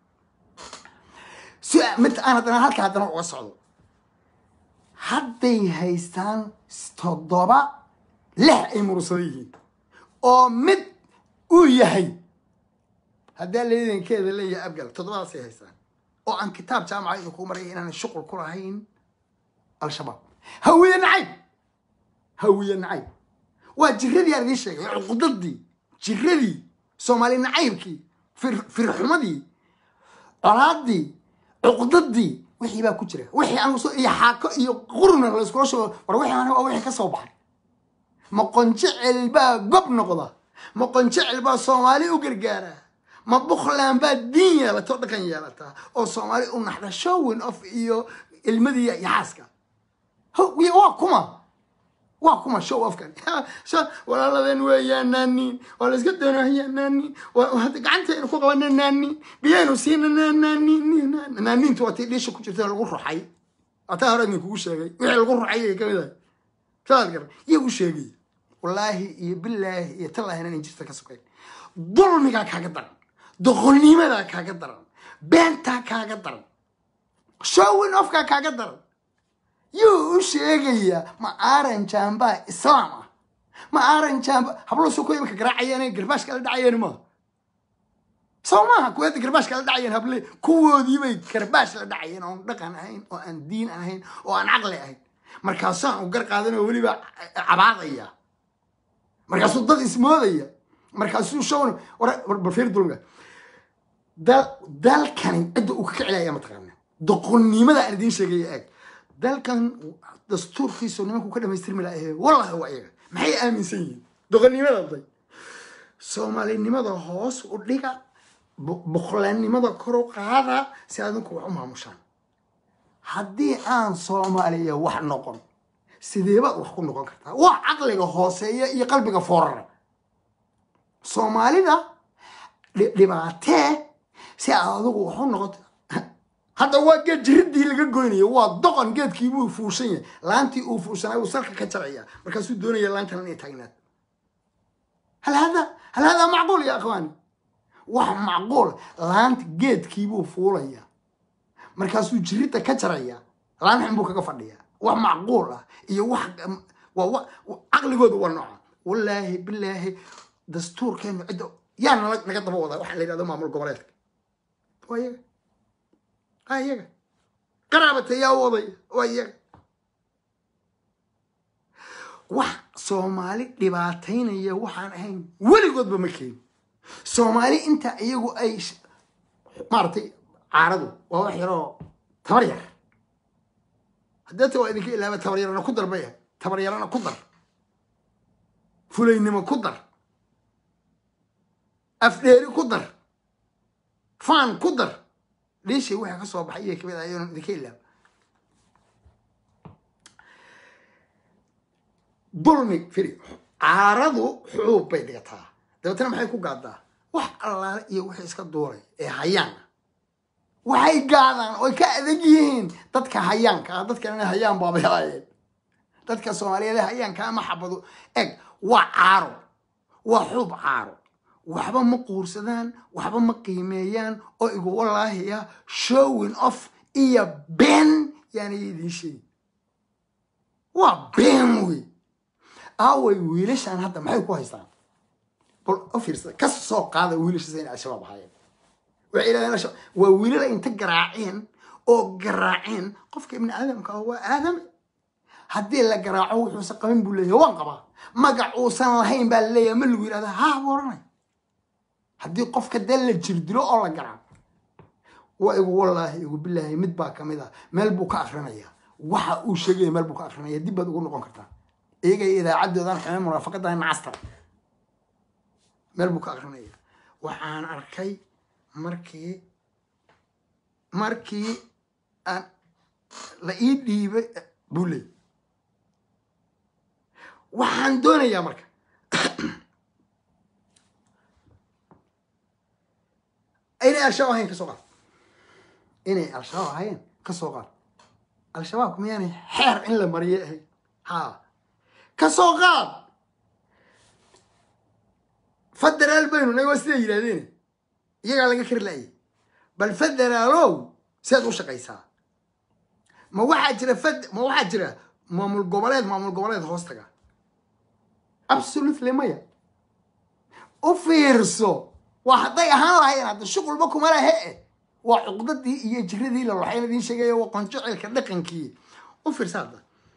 si mid aan haddana halka haddana uga socdo hadday haystaan toddoba lix ay murursada yihiin oo mid uu yahay haddaa leedankeeda leeyahay abgal toddobadaasay haystaan oo aan kitaab jaamaca idinku maraya inaan shuqul ku lahayn al-shabaab hawiye nacayb hawiye nacayb waa jiradii aan idiin sheegay cuqdadii jiradii soomaali nacaybkii fir firxumadii colaadii cuqdadii wixii baa ku jira wixii aan soo iyo xaako iyo qurna la iskula shugo war wixii aan waa wixii ka soo baxay ma qonjecel baa gob noqda ma qonjecel baa soomaali u gargaara ma bukhland baa diin yeelata oo dhaqan yeelata oo soomaali u naxda showin of iyo ilmadii iyo xaaska waa kuma waa kuma show ofkan walaaladeen weeyaa naaniin waa la iska doonahayaa naaniin gacantaynu ku qabana naaniin biyaynu siina naaniin naaniintu waa tii dhiisha ku jirta lagu ruxay ataa hore idinkugu sheegay wixii lagu ruxay ay kamid ahay saad gar iyagu sheegay wallaahi iyo bilaahi iyo tallaahi inaan jirta ka sokayn dulmigaa kaaga daran doqonnimadaa kaaga daran beentaa kaaga daran showin ofkaa kaaga daran yuu u sheegayaa ma aaran jambaa islaam ah ma aaran jamba hablusu ku imika garaacayeen garbaashka la dhacayeen maaha soo maaha kuweeda garbaashka la dhacayeen hable kuwoodiibay garbaash la dhacayeen oon dhaqan ahayn oo aan diin ahayn oo aan caqli ahayn markaasaan u gar qaadan oo weliba cabaadaya markaasuu dad ismoodaya markaasuu shown balfiir dulmiga dalkani cidda uu ka kicilaya mataqaana doqonnimada aan idiin sheegaya eeg dalkan dastuurkiisu nimanku ka dhamaystirmi laha wallahi waa iyaga maxay aaminsan yihiin doqonnimada day soomaalinimada hoos u dhiga bukhlanimada kor u qaada si adinku wax u maamushaan haddii aan soomaaliya wax noqon sideebaad wax ku noqon kartaa wax caqliga hooseeya iyo qalbiga foorara soomaalida dhibaatee si aad adigu wax u noqoto hadda waa geed jiridii laga goynayo waa doqon geedkiibuu fuushan yahay laantii uu fuushanay uu salka ka jaraya markaasuu doonaya laantan inay taagnaad hal hada hal hadaa macquul ya akhwaani wax macquul laanta geedkiibuu fuulaya markaasuu jiridda ka jaraya laan xun buu kaga fadhiya wax macquul ah iyo wax waa caqligooda waa nooca wallaahi bilaahi dastuurkeenu cidda yaa nala naga daba wadaa waxaa la yidhahdo maamul goboleedka waa iyaga waa iyaga qaraabata yaa u odaya waa iyaga wax soomaali dhibaataynaya waxaan ahayn weligoodba ma keeni soomaali inta iyagu ay maaragtay caaradu waa wax yaroo tabar yar hadeeta waa idinka ilaaba tabar yarana ku dar bay ahay tabar yarana ku dar fulaynimo ku dar afdheeri ku dar faan ku dar dhiishii wixii ka soo baxay iyo kamid ah ayoonan idinka ilaaba dulmi firi caaradu xuub bay dhigataa dabeetana maxay ku gaadaa wax allaale iyo wixii iska duuray ee hayaan ah waxay gaadaan oy ka adag yihiin dadka hayaanka ah dadkanana hayaan baabay haayeen dadka soomaaliyeed hayaanka ama xabado eg waa caaro waa xuub caaro waxba ma quursadaan waxba ma qiimeeyaan oo igu wallaahiya showing off iyo been yaana idiin sheegi waa been wey aaway wiilashaan hadda maxay ku haystaan bal u fiirsada ka soo qaada wiilashaas inay al-shabaab ahaayeen waxay yidhahdeen al-shabaab waa wiilala inta garaaceen oo garaaceen qofka ibni aadamka ah waa aadame haddii la garaaco wuxuusan qabin buu leeyahay waan qabaa magac uusan lahayn baa laleeyahay ma lagu yidhahda haa buu odhanay haddii qofka dee la jirdilo oo la garaaco waa igu wallaahi igu bilaahi mid baa kamid ah meel buu ka akrinaya waxa uu sheegaya meel buu ka akrinaya dib baad ugu noqon kartaa iyaga iyo idaacaddoodan xumeen munaafaqadan nacasta meel buu ka akrinaya waxaan arkay markii markii aan la ii dhiibay buu leey waxaan doonayaa marka inay al-shabaab ahayn ka soo qaad inay al-shabaab ahayn ka soo qaad al-shabaabku miyaanay xeer in la mariye ahayn ha ka soo qaad federaal baynu nahay waa siday yidhahdeen iyagaa laga kari laayay bal federaalow sidaad u shaqaysaa ma waxaa jira fed ma waxaa jira maamul goboleed maamul goboleed hoostaga absolutely maya u fiirso waa hadday ahaan lahayen hadda shuqulba kuma lahe e waa cuqdadii iyo jiradii la waxayna idiin sheegaya waa qonjocilka dhaqankii u fiirsa hadda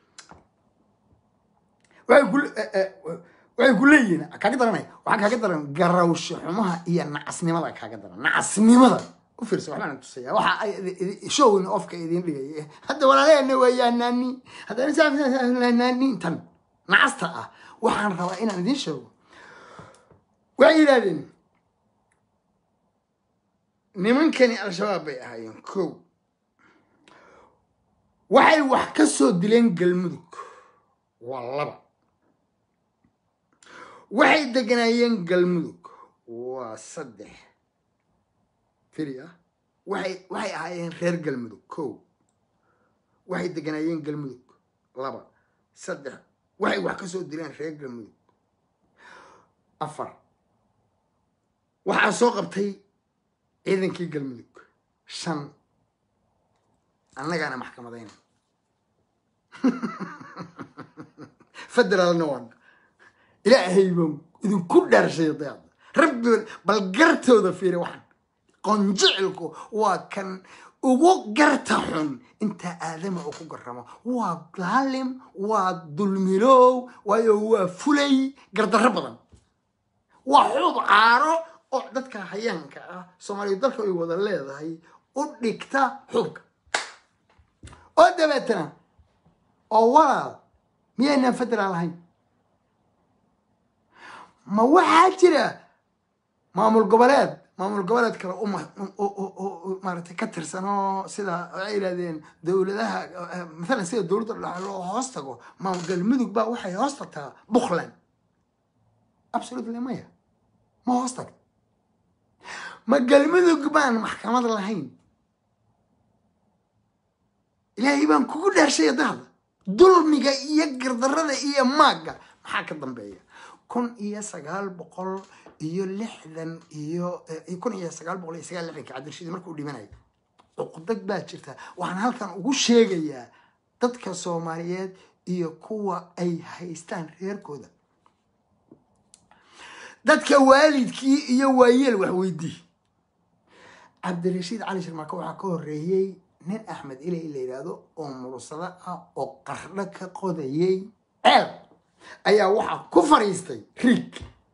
waxay ku waxay ku leeyihiin kaaga daranay waxaa kaaga daran garawsho xumaha iyo nacasnimada kaaga daran nacasnimada u fiirsa waxbaan tusaya waxa ay showin ofka idiin dhigaya hadda walaaleena weeyaa naani haddana naani tan nacasta ah waxaan rabaa inaan idiin sheego waxay yidhahdeen nimankani al-shabaab bay ahaayeen kow waxay wax ka soo dileen galmudug waa laba waxay deganaayeen galmudug waa saddex firi ah waxay waxay ahaayeen reer galmudug kow waxay deganaayeen galmudug laba saddex waxay wax ka soo dileen reer galmudug afar waxaa soo qabtay ciidankii galmudug shan annagaana maxkamadayna federaalna waana ilaahay baan idinku dhaarshay dayaada rabbi bal gartooda fiiri waxaan qonjicilku waa kan ugu garta xun intaa aadama oo ku garamo waa daalim waa dulmilow waayo waa fulay gardarro badan waa xuub caaro oo dadka hayaanka ah soomaaliya dalka ay wada leedahay u dhigta xubka oo dabeetana oo walaal miyaynaan federaal ahayn ma waxaa jira maamul goboleed maamul goboleed kale maaragtay ka tirsan oo sida waxay yidhahdeen dowladaha mathalan sida dowladda dhexe loo hoos tago maamul galmudug baa waxay hoos tagtaa buckland absolutely maya ma hoos tagto ma galmudug baan maxkamad lahayn ilaahay baan kugu dhaarshay dahda dulmiga iyo gardarada iyo maagga maxaa ka dambeeya kun iyo sagaal boqol iyo lixdan iyo kun iyo sagaal boqol iyo sagaal lixdanka cabdirashiid markuu dhimanayo cuqdad baa jirta waxaan halkan ugu sheegayaa dadka soomaaliyeed iyo kuwa ay haystaan reerkooda dadka waalidkii iyo waayeel wax weydii cabdirashiid cali sharmaako waxaa ka horeeyey nin axmed ilay la yidhaahdo oo mursado ah oo qardho ka qodayay ceel ayaa waxaa ku fadhiistay riig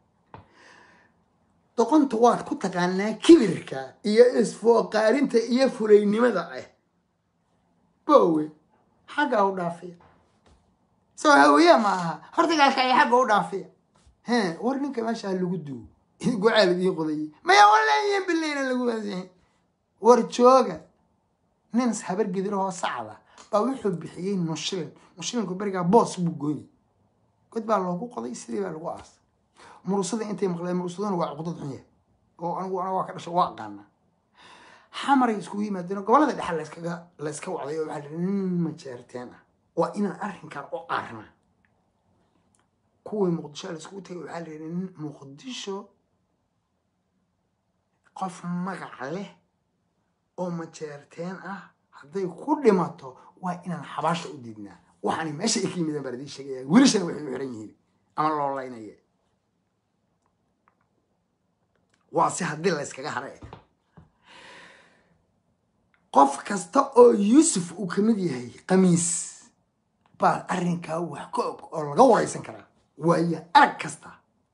doqonta waad ku taqaanaa kibirka iyo isfooqaarinta iyo fulaynimada ah bowe xagga u dhaafiya soo hawiya ma aha hortigaalka ay xagga u dhaafiya he war ninka meeshaa lagu duwo gocaal idiin qodayay maya walayan bileyna lagu waasihin war jooga nin habar gidirahoo sacda baa wuxuu bixiyey nushilin nushilinku berigaa boos buu gooni god baa loogu qoday sidii baa lagu aasay murusada intay maqleen murusaduna waa cuqdad xun yahay oo anigu ana waa ka dhashay waa aqaanaa xamaray iskugu yimaadeen gobolada dhexe layskaga layska wacday oo waxaa lihi nin majeerteen ah waa inaan arrinkan u aarna kuwii muqdisho layskugu tagay waxaa lihi nin muqdisho qof magac leh oo majeerteen ah hadday ku dhimato waa inaan xabaasha u diidnaa waxaani meesha ay ka yimideen baan idiin sheegaya welishana waxay u xiran yihiin ama loo laynaya waa si haddii la yskaga hara eh qof kasta oo yuusuf uu ka mid yahay khamiis baa arrinkaa wax ka og oo laga waraysan karaa waayo arag kasta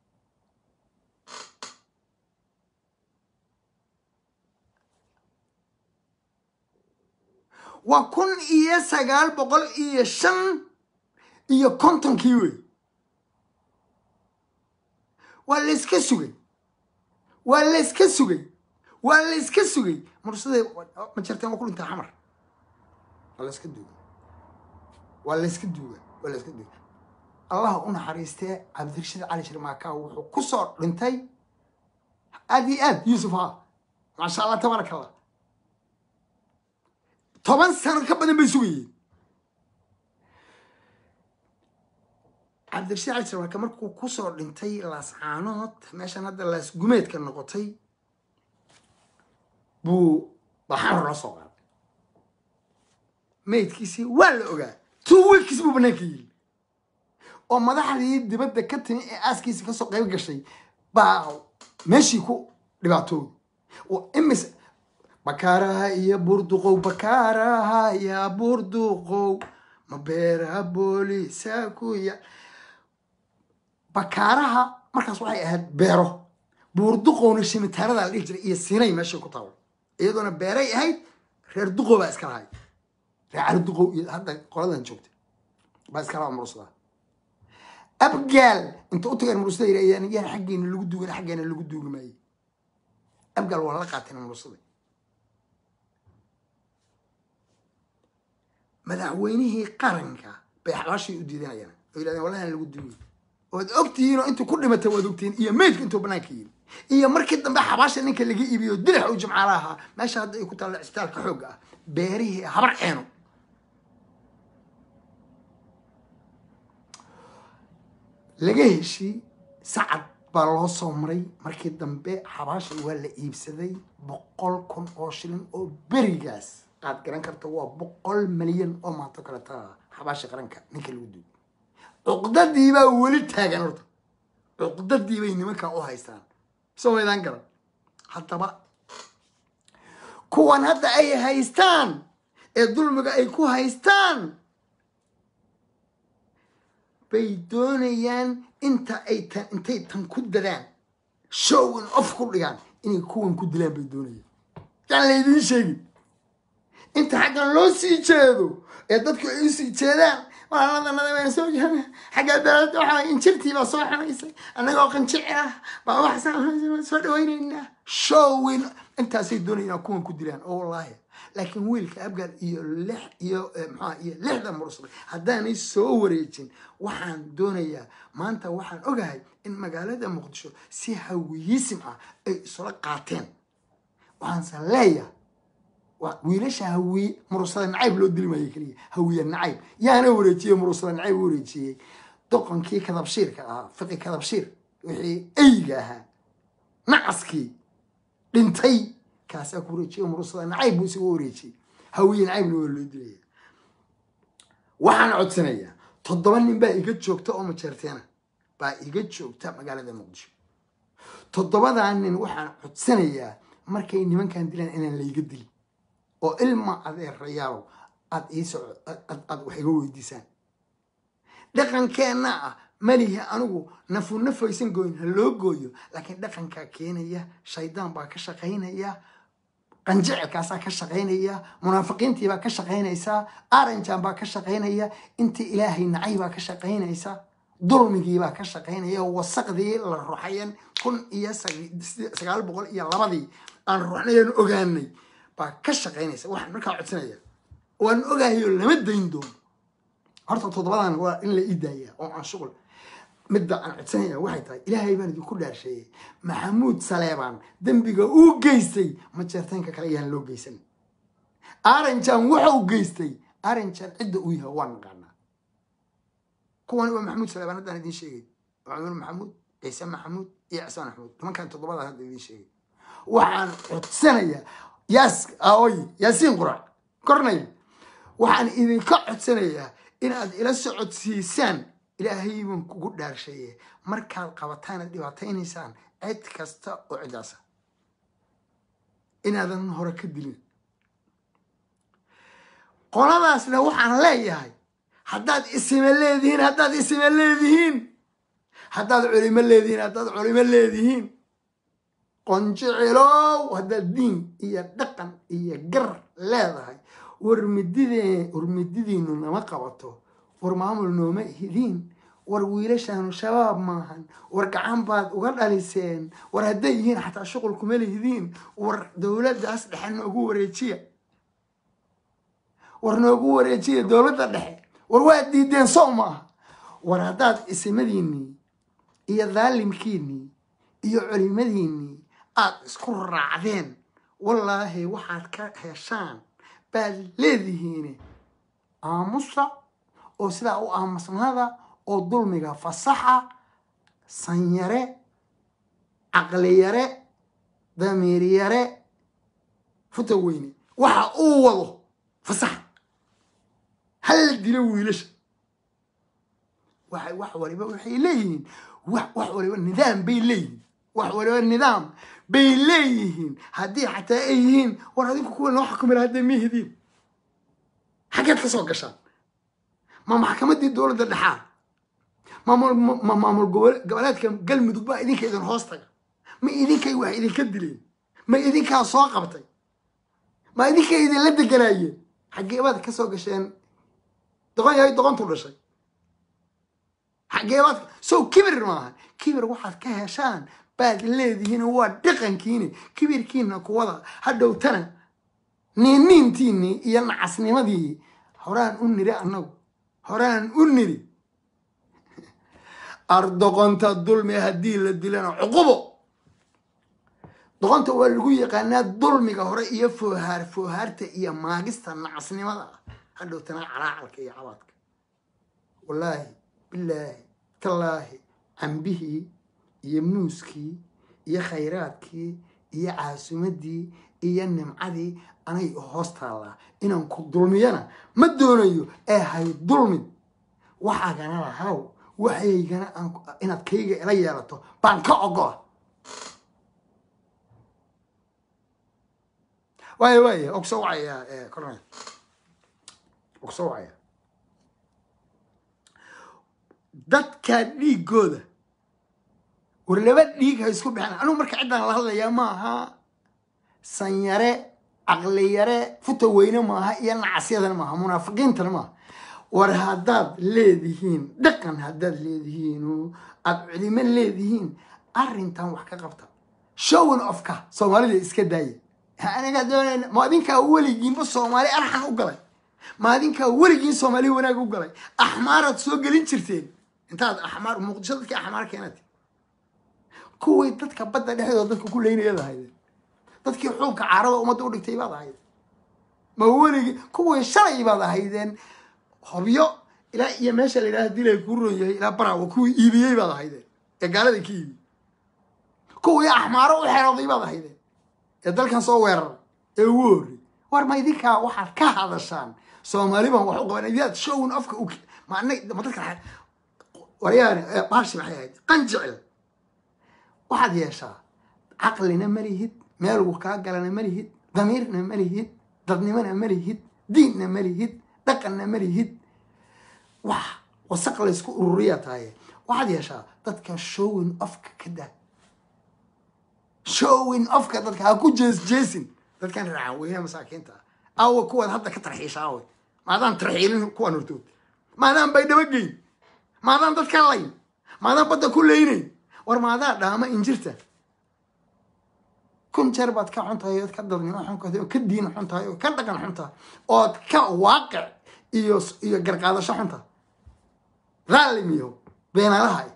waa kun iyo sagaal boqol iyo shan iyo kontonkii wey waa layska sugay waa layska sugay waa layska sugay mursada ma jirteen waa ku dhintaa xamar waa layska duuga waa layska duuga waa layska duuga allah u naxariistee cabdirashiid cali shirmaaka wuxuu ku soo dhintay aad iyo aad yuusuf ha maasha allah tabaaraka allah toban sano ka badan bay sugayeen cabdirashiid cali sarwaaka markuu kusoo dhintay laascaanood meeshan hadda laas gumeedka noqotay buu baxamar loo soo qaaday maydkiisii waa la ogaa two weeks buu banaanka yili oo madaxdii dibadda ka timi ee aaskiisa kasoo qayb gashay baa meeshii ku dhibaatooday oo imis bakaaraha iyo burduqow bakaaraha ya burduqow ma beeraha boolisaa ku ya bakaaraha markaas waxay ahayd beero buurduqowna shimitaarada la dhihi jiray iyo sinay meeshay ku taalo iyadoona beeray ahayd reer duqow baa iska lahay reer cali duqow iyo hadda qoladan joogtay baa iska laha murusada abgaal inta u tageen murusada yirahayaan yaan xaggeena lagu duugin xaggeena lagu duugi maayey abgaal waa la qaateen murusada madaxweynihii qaranka bay xabaashay u diidanayaan oo yidhahdeen wallahi lagu duugay oad ogtihiin oo intuu ku dhimatay waad ogtihiin iyo meydka intuu banaanka yiri iyo markii dambe xabaasha ninka laga iibiyo dilax uu jimcaala ahaa meesha hadda ay ku taalla cisbitaalka xoogga ah beerihii habar ceeno laga heshii sacad baa loo soo maray markii dambe xabaasha waa la iibsaday boqol kun oo shilin oo berigaas aad garan karta waa boqol milyan oo maanto kale taa xabaasha qaranka ninka lagu duuy cuqdadii baa weli taagan horta cuqdadii bay nimankan u haystaan soo waydaan garan haddaba kuwan hadda ay haystaan ee dulmiga ay ku haystaan bay doonayaan inta ay tan intay tan ku dadaan showin of ku dhigaan inay kuwan ku dilaan bay doonayaan yaan laydiin sheegin inta xaggan loo sii jeedo ee dadku ay usii jeedaan walaaladannada baan soo jeedna xaggaa daalada waxaa injirtii baa soo xanaysay annagoo qanjici ah baa waxaan soo dhawaynaynaa showin intaasay doonayaan kuwan ku dilaan oo wallaahi laakiin wiilka abgaal iyo lix iyo maxaa iyo lixda mursal haddaanay soo wareejin waxaan doonayaa maanta waxaan ogahay in magaalada muqdisho si hawiyisim ah ay isula qaateen waxaanse leeyahay wiilasha hawiye murursada nacayb loo dili maayo keliya hawiye nacayb yaana wareejiyey murursada nacayb wareejiyey doqonkii kadabshiirka ahaa fiqi kadabshiir wixii eyga ahaa nacaskii dhintay kaasaa ku wareejiyey murursada nacayb buu isaga wareejiyey hawiye nacaybna waa loo dilaya waxaan codsanayaa toddoba nin baa iga joogta oo majeerteena baa iga joogta magaalada muqdisho toddobadaa nin waxaan codsanayaa markay nimankan dilaan inaan layga dilin oo ilma adeerayaalo aad iiso aad wax iga weydiisaan dhaqankeenna ah malihi anigu nafu nafaysan gooyin ha loo gooyo laakiin dhaqankaa keenaya shaydaan baa ka shaqaynaya qanjicilkaasaa ka shaqaynaya munaafiqiintiibaa ka shaqaynaysaa aranjan baa ka shaqaynaya intii ilaahay nacay baa ka shaqaynaysa dulmigiibaa ka shaqaynaya wasaqdii la ruxayan kun iyo sagaal boqol iyo labadii aan ruxnayan ogaanay baa ka shaqaynaysa waxaan markaa codsanaya waan ogahayo lama dayn doono horta toddobadan waa in la ii daaya oo aan shuqul midda aan codsanaya waxay tahay ilaahay baan idinku dhaarsheeyey maxamuud saleebaan dembiga uu geystay majeertaynka kale ayaan loo geysan aranjan wuxuu geystay aranjan cidda uu yahay waa naqaanaa kuwani waa maxamuud saleebaan haddaan idiin sheegay cumar maxamuud ciise maxamuud iyo cismaan maxamuud nimankan toddobada hadda idiin sheegay waxaan codsanayaa yaas aoy yaasiin qurac kornay waxaan idinka codsanayaa inaad ila socodsiisaan ilaahay baan kugu dhaarsheeye markaad qabataanad dhibaataynaysaan cid kasta oo ciddaasa inaadan hore ka dilin qoladaasna waxaan leeyahay haddaad isime leedihiin haddaad isime leedihiin haddaad culimo leedihiin haddaad culimo leedihiin qonjicilow haddaad diin iyo dhaqan iyo gar leedahay war mididee war mididiinu nama qabato war maamul nooma hidiin war wiilashaanu shabaab maahan war gacan baad uga dhaliseen war hadday yihiin xataa shuqul kuma lihidiin war dowladdaas dhexe noogu wareejiya war noogu wareejiya dowladda dhexe war waad diideen sow maaha war haddaad isimadiinnii iyo daalimkiinnii iyo culimadiinnii aad isku raacdeen wallaahi waxaad ka heshaan baad leedihiin aamusa oo sidaa u aamusnada oo dulmiga fasaxa sanyare caqliyare damiiryare futa weyne waxa uu wado fasaxa hala dilo wiilasha wax waliba waxay leeyihiin wax waliba nidaam bay leeyihiin wax waliba nidaam bay leeyihiin haddii xataa ay yihiin war adinku kuwa noo xukumi hadday mihidiin xaggeed ka soo gashaan ma maxkamaddii dowladda dhexaa ma maamul goboleedka galmudug baa idinka idin hoos taga ma idinkay wax idinka dileen ma idinkaa soo qabtay ma idinkay idinla deganaayeen xaggeebaad ka soo gasheen doqon yahay doqontu dhashay xaggeebaad sow kibir maaha kibir waxaad ka heshaan baad leedihiin waa dhaqankiini kibirkiina kuwada hadhowtana niiniintiinii iyo nacasnimadii horaan u niri annagu horaan u niri ardoqonta dulmi haddii la dilana cuqubo doqonta waa lagu yaqaanaa dulmiga hore iyo foohaar foohaarta iyo maagista nacasnimada ah hadhowtana calaacalka iyo cabaadka wallaahi bilaahi tallaahi cambihii iyo muuskii iyo khayraadkii iyo caasumadii iyo nimcadii anay hoos taallaa inaan ku dulmiyana ma doonayo ee hay dulmin waxaagana lahaw waxaygana inaad kayga ila yeelato baan ka ogola waaya waaya oo kusoo wacaya cornel oo kusoo wacaya dadka dhiigooda war laba dhiig ha isku bixin anugu marka ciddaan la hadlayaa maaha sanyare caqliyare futa weyne maaha iyo nacasyadana maaha munaafiqiintana maaha war haddaad leedihiin dhaqan haddaad leedihiin oo aad culimo leedihiin arrintan wax ka qabta showan ofka soomaalida iska daaya anagaa doonayna ma adinkaa weligiinba soomaali arxan u galay ma adinkaa weligiin soomaali wanaag u galay axmaaraad soo gelin jirteen intaad axmaar muqdisho dadkii axmaar keenat kuwii dadka badda dhexdooda dadka ku leynayad ahaydeen dadkii xuubka caarada ummadda u dhigtay baad ahayd ma weligii kuwii shalay baad ahaydeen hobyo ilaa iyo meesha la yidhaha dilay kuu ron yahay ilaa baraawa kuwii iibiyey baad ahaydeen ee gaalada ka iibi kuwii axmaaro u xerooday baad ahaydeen ee dalkan soo weerara ee ugu horrey war ma idinkaa waxaad ka hadashaan soomaali baan wax u qaban idaad shown afka u ma ma dadka waryaane baashi maxay ahayd qanjicil waxaad yeeshaa caqlina ma lihid meelgu kaa galana ma lihid damiirna ma lihid dadnimona ma lihid diinna ma lihid dhaqanna ma lihid wax wasaq laysku ururiyaa tahaye waxaad yeeshaa dadka showin ofka ka daa showin ofka dadka ha ku jees jeesin dadkan raacan weynaha masaakiinta ah aawa kuwaad hadda ka tarxiisha aawe maadaan tarxiilin kuwaan hortood maadaan bay dhabageyn maadaan dadka layn maadaan badda ku leynayn war maadaa dhaama injirta kun jeer baad ka xun tahay ood ka dadnimo xun tahay oo ka diin xun tahay oo ka dhaqan xun tahay ood ka waaqic iyo iyo garqaadasho xun tahay dhaalim iyo beenalaha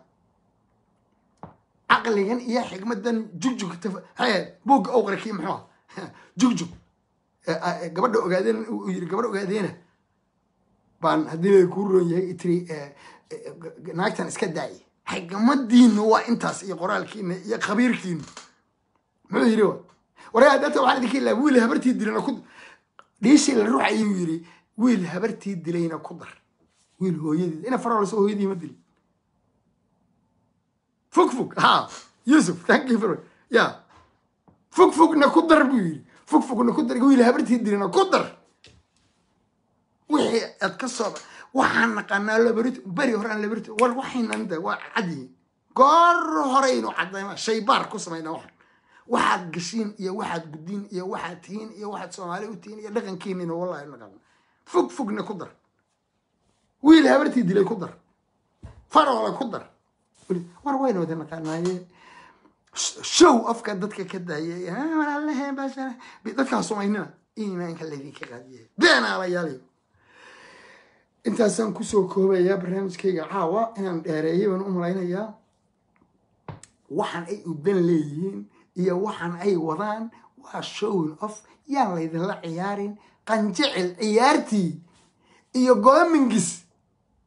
caqligan iyo xigmadan jugjug buugga owqra kii muxuu ah jugjug gabadha ogaadeen uu yiri gabadha ogaadeena baan haddii lay kuu roon yahay itri naagtan iska daayay xigmadiinu waa intaas iyo qoraalkiina iyo khabiirkiinu muxuu yiri wa waraa data waxaan idinka ilaa wiil habartii dilayna ku dhiishii la ruux ayuu yiri wiil habartii dilayna ku dar wiil hooyadii ina farolso hooyadii ma dilin fog fog ha yusuf thank you for ya fog fogna ku dar buu yiri fog fogna ku dar wiil habartii dilayna ku dar wixii aad ka soo waxaan naqaanaa labarit beri horaan labarit war waxaynan de waa cadyihin goor horeynu caddayma shaybaar ku samayna waxan waxaad gashiin iyo waxaad guddiin iyo waxaad tihiin iyo waxaad soomaali u tihiin iyo dhaqankiinina wallahi naqaana fog fogna ku dar wiil habartii dilay ku dar faroola ku dar war wayna wada naqaanaaye show afka dadka ka daayay walaalahe bashara dadkaa sumaynina iimaanka laydinka qaadiye beenaalayaaliyo intaasaan kusoo koobayaa barnaamijkayga caawa inaan dheereeyay baan u malaynayaa waxaan ay udan leeyihiin iyo waxaan ay wadaan waa showin off yaan laydinla ciyaarin qanjecel ciyaartii iyo goomingis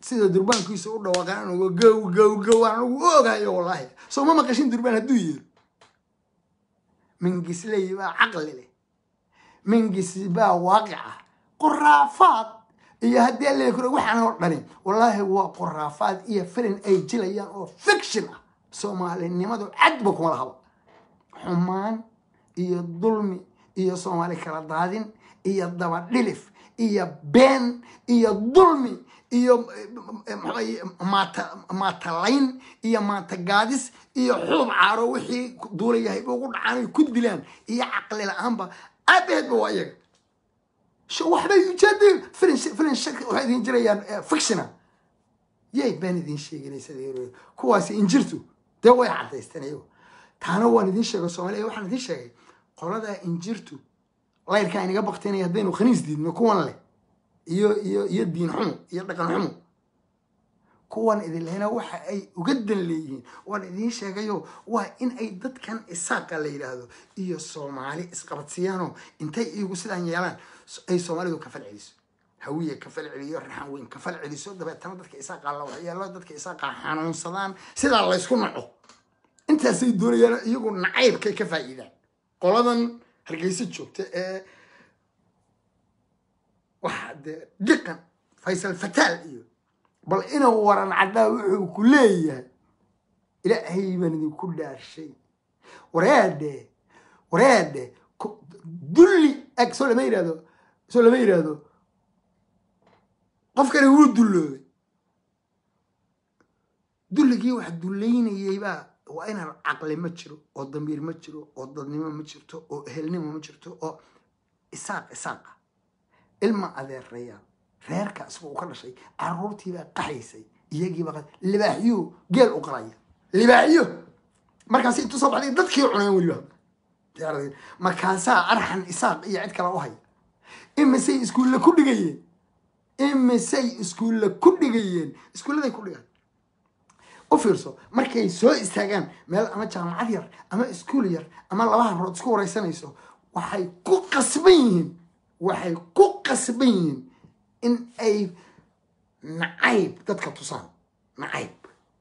sida durbaankiisa u dhawaaqan anugu gow gow gow aan anugu u ogayo wallaahi soo ma maqashin durbaan hadduu yeero mingisley baa caqli leh mingis baa waaqica qoraafaad iyo haddii alla kuro waxaan oo dhani wallaahi waa qoraafaad iyo filin ay jilayaan oo fiction ah soomaalinimadu cadba kuma lahaba xumaan iyo dulmi iyo soomaali kala daadin iyo dabadhilif iyo been iyo dulmi iyo maata maatalayn iyo maatagaadis iyo xuub caaro wixii duulayahay ugu dhacaan ay ku dilaan iyo caqli la-aanba aabaheedba waa iyaga waxbay ujeedeen filin filin shak waxay idin jirayaan fictiona yay baan idin sheeganaysa kuwaasi injirtu dee way cadaysteen iyago taana waan idin sheegay soomaaliya waxaan idin sheegay qoladaa injirtu layrkaa inaga baktaynaya haddaynu khaniis diidno kuwan leh iyo iyo iyo diin xumo iyo dhaqan xumo kuwan idin lehna waxa ay uga dan leeyihiin waan idiin sheegayo waa in ay dadkan isaaqa la yidhaahdo iyo soomaali isqabadsiiyaanoo intay iyagu sidaan yeelaan ay soomaalidu ka fal celiso hawiye ka fal celiyo raxan weyn ka fal celiso dabeetana dadka isaaqa la waxyeelo dadka isaaqa xanuunsadaan sidaa laysku naco intaasay doonayaan iyagu nacaybkay ka faa'iidaan qoladan hargeysa joogta ee waxa dee dhiqan faysal fataal iyo bal inuu waran caddaa wuxuu ku leeyahay ilaahay baan idinku dhaarshay wareedhe wareedhe dulli ag soo lama yidhahdo soo lama yidhaahdo qofkani wuu dulloobay dulligii wax dullaynayay baa waa inaan caqli ma jiro oo damiir ma jiro oo dadnimo ma jirto oo ehelnimo ma jirto oo isaaq isaaqa ilma adeerayaal reerka isagoo u ka dhashay caruurtiibaa qaxaysay iyagiiba libaaxyo geel u qalaya libaaxyo markaas intuu soo baxday dadkii cuneen weliba markaasaa arxan isaaq iyo cid kale u haya imisay iskuulle ku dhigayeen imisay iskuulle ku dhigayeen iskuulladay ku dhigaan u fiirso markay soo istaagaan meel ama jaamacad yar ama iskuul yar ama laba habrood isku wareysanayso waxay ku qasban yihiin waxay ku qasban yihiin in ay nacayb dadka tusaan nacayb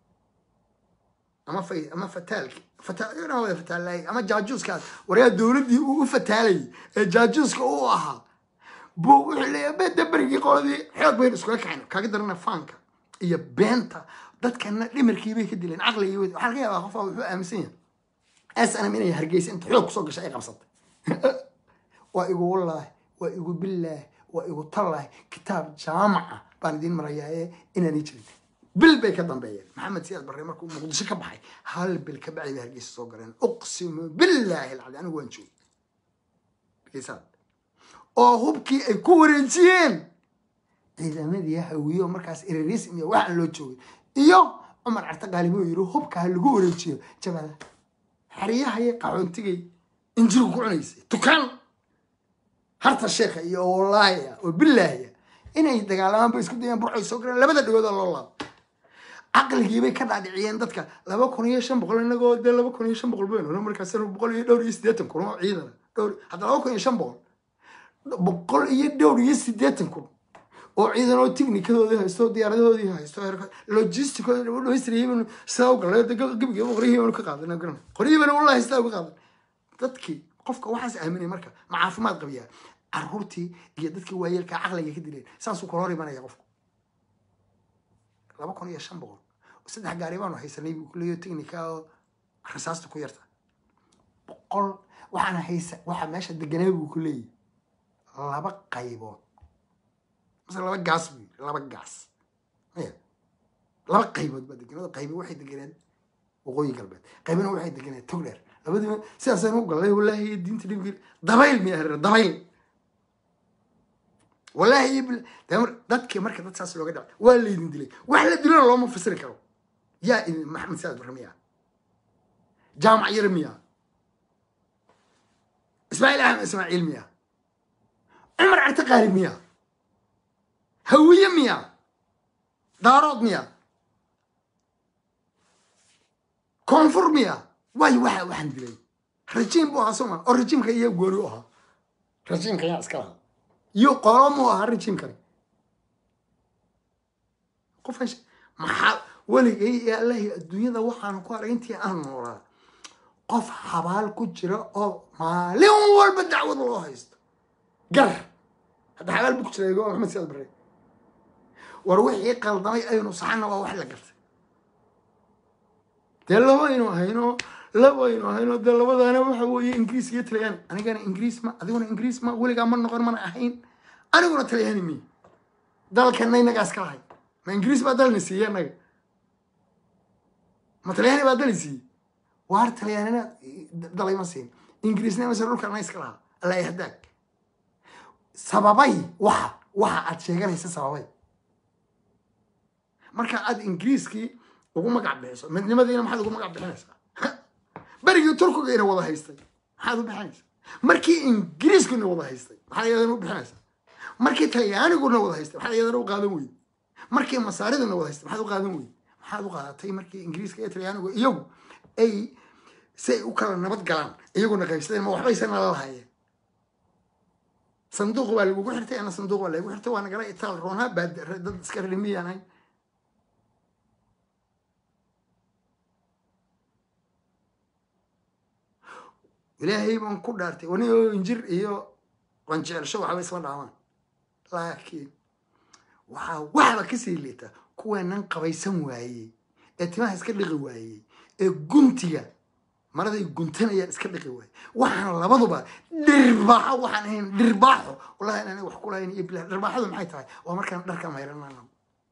ama fay ama fataalki fataal fataalay ama jaajuuskaas waryaa dowladdii uu u fataalayay ee jaajuuska uu ahaa buu wuxuu leeyahay beda berigii qoladii xoog baynu iskula kaxayna kaaga darana faanka iyo beenta dadkana dhimarkiibay ka dileen caqligii waxaa laga yaabaa qofaa wuxuu aaminsan yahay snm inay hargeysa inta xoog kusoo gashay ay qabsatay waa igu wallaahi waa igu billaahi waa igu tallaahi kitaab jaamaca baan idiin marayaa ee inaanay jirin bil bay ka dambeeyeen maxamed siyaad barre markuu muqdisho ka baxay hal bil ka bacdi bay hargeysa soo galeen uqsimu billaahi alcadi anigu waan joogay hargeysaad oo hubkii ay ku wareejiyeen ciidamadii hawiyo markaas irirism iyo waxaan loo joogay iyo cumar carte qaalib uu yiri hubka ha lagu wareejiyo jabada xeriyahaya qaxoontigay injiru ku cunaysay tukaan harta sheekha iyo wallaahiya oo billaahiya inay dagaalamaan bay isku dayaan burcay soo galeen labada dhagooda loo laabo caqligiibay ka dhaadhiciyeen dadka laba kun iyo shan boqol inagoo dee laba kun iyo shan boqol baynu markaas boqol iyo dhowr iyo siddeetan kun oo ciidan dhowr hadda laba kun iyo shan boqol boqol iyo dhowr iyo siddeetan kun oo ciidan oo tiknikadoodii haysto diyaaradahoodii haysto logisticooda dhamaystirayay sidaa u galay gebiga qoryihiibanu ka qaadan garan qoryihiibana wallahi sidaa uga qaadan dadkii qofka waxaas aaminay marka ma caafimaad qabiyaa caruurtii iyo dadkii waayeelka caqliga ka dileen saasuu kala hor imanaya qofku laba kun iyo shan boqol saddex gaari baanu haysanay buu kuleeyo technica oo rasaasta ku yarta boqol waxaana haysa waxaa meesha deganaa buu ku leeyahy laba qaybood mase laba gaas buu yiri laba gaas maya laba qaybood baa deganada qaybi waxay deganeen waqooyi galbeed qaybina waxay deganeen togdheer labadiiba sidaasaan u galay wallaahi diinta dhibkii dabayl miya hareer dabayl wallaahi dadkii marka dad saas looga dhacay waa laydin dilay wax la dilana looma fasiri karo yaa idin maxamed saad barre miya jaamac yar miya ismaaciil axmed ismaaciil miya cumar carte qaalib miya hawiye miya daarood miya koonfur miya waayo waxa waxaan dilay rajiim buu ahaa sooma oo rajiimka iyo gooni u ahaa rajiimka yaa iska lahaa iyo qolo muu ahaa rajiimkani qofaan she- maxaa weligay iyo allahi adduunyada waxaan ku arag intii aan noolaa qof xabaal ku jira oo maalin walba dacwad loo haysto gar hadda xabaal bu ku jira igo maxamed siyaad bare war wixii qaldamay aynu saxana waa wax la gartay dee labaynu hayno labaynu hayno dee labadaana waxa weeye ingiriis iyo talyaani anigana ingiriis ma adiguna ingiriis ma weligaa ma noqon mana ahayn aniguna talyaani mi dalkana inagaas ka lahay ma ingiriis baa dalna siiye anaga ma talyaani baa dali siiyey waar talyaanina dalay ma siin ingiriisna mase dhulkana iska lahaa alla hadaag sababay waxa waxa aad sheeganaysa sababay marka aad ingiriiskii ugu magac bixiso midnimadiina maxaad ugu magac bixinaysaa berigii turkiga ina wada haystay maxaad u bixinaysaa markii ingiriisku ina wada haystay maxaad iyadana u bixinaysaa markii talyaaniguna wada haystay maxaad iyadana u qaadan weyde markii masaariduna wada haystay maxaad u qaadan weyde maxaad u qaadatay markii ingiriiska iyo talyaanigu iyagu ay si ay u kala nabad galaan iyaguna qaybsadeen ma waxbaysan nala lahaayeen sanduuq baa lagugu xirtay ana sanduuq baa lagu xirtay waa nagala itaal roonaa baa dad iska rimiyaan ahay ilaahay baan ku dhaartay wani oo injir iyo qanjeelsho waxba isla dhaamaan laakiin waxaa waxba kasii liita kuweenan qabaysan waayey ee timaha iska dhiqi waayey ee guntiga maraday guntanayaan iska dhiqi waayey waxaan labaduba dhirbaaxo waxaan ahayn dhirbaaxo wallahi inaan wax ku lahayn iyo bilah dhirbaaxadu maxay tahay waa markaan dharka mayranana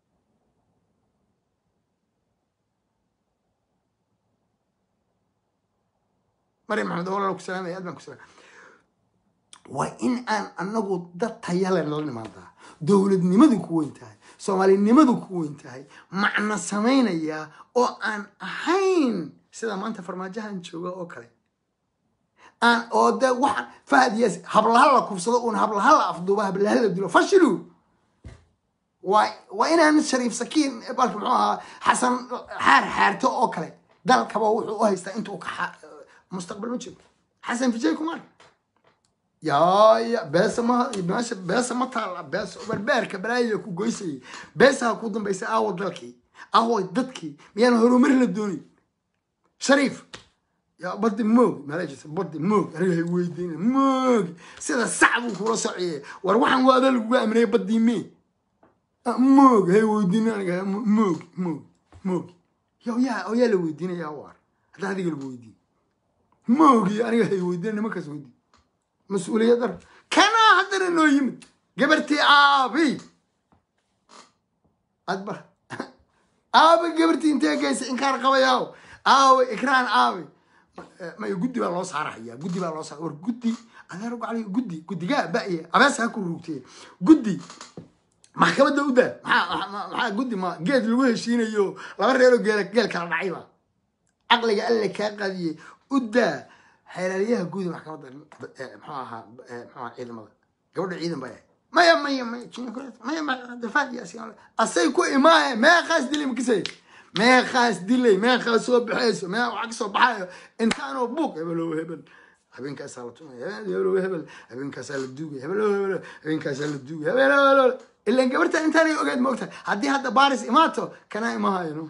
maryam maxamed walaal ku salaamaya aad baan ku salaam waa in aan anagu dad tayale nala nimaadaa dowladnimadu ku weyn tahay soomaalinimadu ku weyn tahay macno samaynaya oo aan ahayn sida maanta farmaajahan jooga oo kale aan oo de waxaan fahad yaas hablaha la kubsado uun hablaha la afduuba hablaha la dilo fashilu waa waa inaan shariif sakiin balka muxuu ahaa xasan xaar xaarto oo kale dalkaba wuxuu u haystaa inta uu ka mustaqbal ma jiro xasan fijay kumar yaaya beesa ma meesha beesa ma taala beesa barbaarka balaayada ku goysayay beesaha ku dambaysa aawo dalkii aawo dadkii miyaan horumar la doonin shariif yaa badi moog malajisa badi moog aniga hay weydiina moog sida sac buu kula sociyay war waxaan waa ada laguga amnay badii mee moog hay weydiina aniga moog moog moog yo yaa oo yaa la weydiinaya waar hadda adiga lagu weydiin moogi aniga hay weydiina nimankaas weydiin mas-uuliyad dar kanaa haddana noo yimid gabartii aabi adbar aabi gabartii intee geysa inkaan qabayaaw aawi ikraan aabi may guddi baa loo saaraya guddi baa loo saar war guddi adeer gacli guddi guddigaa ba'ye abees ha ku ruugtee guddi maxkamadda u daa maxaa maxaa guddi ma geed lagu heshiinayo laba reeroo geel geel kala dhacayba caqliga alle kaa qadiyey u daa xeelaliyaha guudi maxkamadda muxuu ahaa muxuu ahaa ciidamada gabadha ciidan baa maya maya maya maya maya dafaad yaasiin asay ku imaaye meeqaas dilay makisay meeqaas dilay meeqaas soo baxayso mee waxa kasoo baxayo intaanoo buuq hebelow hebel habeenkaasaa la tumaya hebelow hebel habeenkaasaa la duugay hebelow hebel habeenkaasaa la duugay hebelow hebel ilan gabarta intaanay ogeed ma ogtahay haddii hadda baaris imaato kanaa imahayno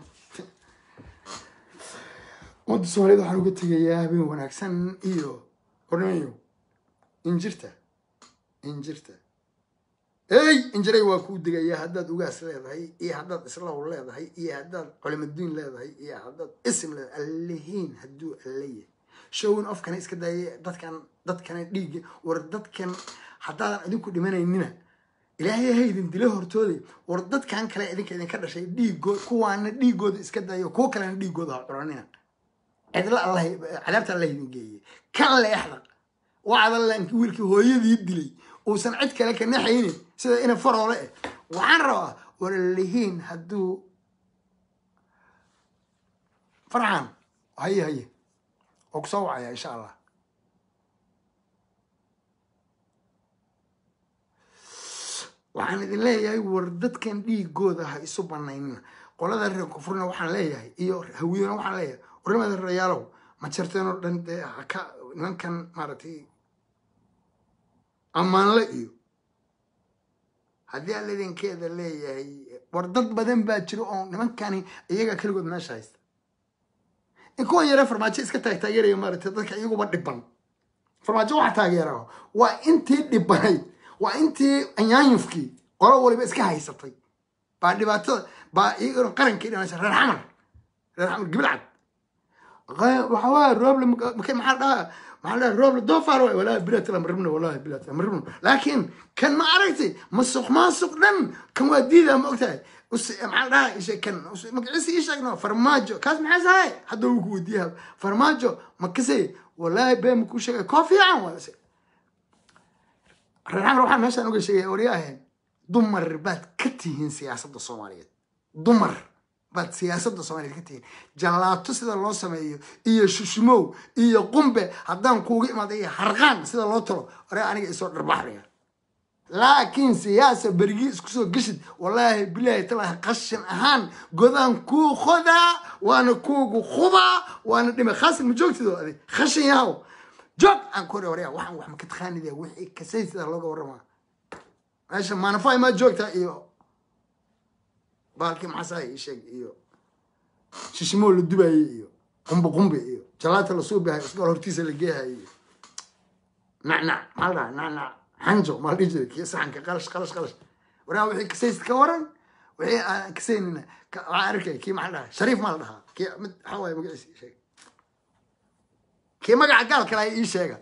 ummadda soomaaliyed waxaan uga tegayaa habeen wanaagsan iyo hornimayo injirta injirta ey injiray waa kuu degayaa haddaad ugaas leedahay iyo haddaad islaw leedahay iyo haddaad culimaduin leedahay iyo haddaad isim leedahay allihiin hadduu allayahay showin ofkana iska daayay dadkan dadkana dhiigga war dadkan haddaadan idinku dhimanaynina ilaahay ha idin dilo hortooda war dadkan kale idinka idinka dhashay dhiigood kuwaana dhiigooda iska daayo kuwo kalena dhiigooda ha curanina cidla allah cadaabta allah idin geeyey kan leexda wacdalanki wiilkii hooyadii dilay uusan cid kale ka naxaynin sida ina faroole eh waxaan rabaa waralihiin hadduu farxan haye haye oo kusoo wacaya insha allah waxaan idin leeyahay war dadkan dhiigooda ha isu banaynina qolada reer kufurna waxaan leeyahay iyo hawiyona waxaan leeyahay warnimada reeyaalow ma jarteen oo dhan dee haka nimankan maaragtay ammaanle iyo haddii aan idinkeeda leeyahay war dad badan baa jiro oo nimankani iyaga keligood meesha haysta in kuwan yare farmaajo iska taag taageeraya maaragtay dadka iyaguba dhiban farmaajo waxa taageera waa intii dhibanayd waa intii anyaanyufkii qolo waliba iska haysatay baa dhibaatada baa iyagana qarankii dhimanaysa reer xamar reer xamar gibilcad waxa waa rooble makay maxaa dhahaa maxaa dhaha rooble doofaar waay walaahi bilatla maribno walaahi bilatla maribno laakiin kan ma aragtay masuq maasuq dhan kan waa diidaa ma ogtahay maxaa dhaha ishe kan magaciisa ii sheegno farmaajo kaas maxaa sahay hadda wuu ku weydiiyaa farmaajo makasay walaahi bee makuu sheegay koo fiican waa reer xamar waxaa meeshaan uga sheegaya waryaahen dumar baad ka tihiin siyaasadda soomaaliyeed dumar baad siyaasadda soomaaliyeed ka tihiin jallaato sida loo sameeyo iyo shushmow iyo qumbe haddaan kuuga imaada iyo harqaan sida loo talo ore aniga isoo dharbaxaya laakiin siyaasa berigii isku soo geshid wallaahi bilaahi talaahi qashin ahaan godaan kuu qodaa waana kuugu khubaa waana dhime khaasin ma joogtido adig khashin yahow joog aan ku hore waryaa waxaan wax maka taqaanida wixii kasay sida looga warramaa meesha maanafay maa joogtaa iyo baalkii maxasaay ii sheeg iyo shishimo la dubaayey iyo qumbe qumbe iyo jalaata la suubahay isgool hortiisa la geehayo iyo nacnac maxaa la dhahaa nacnac xanjo maa la dhihi jiray kii saxanka qalash qalash qalash waraa wixii kasaysid ka waran wixii aan kasaynina waxaan arkay kii maxaa la dhahaa shariif maa la dhahaa kii mid waxaa waaye magaciisa ii sheeg kii magaca gaal kale ii sheega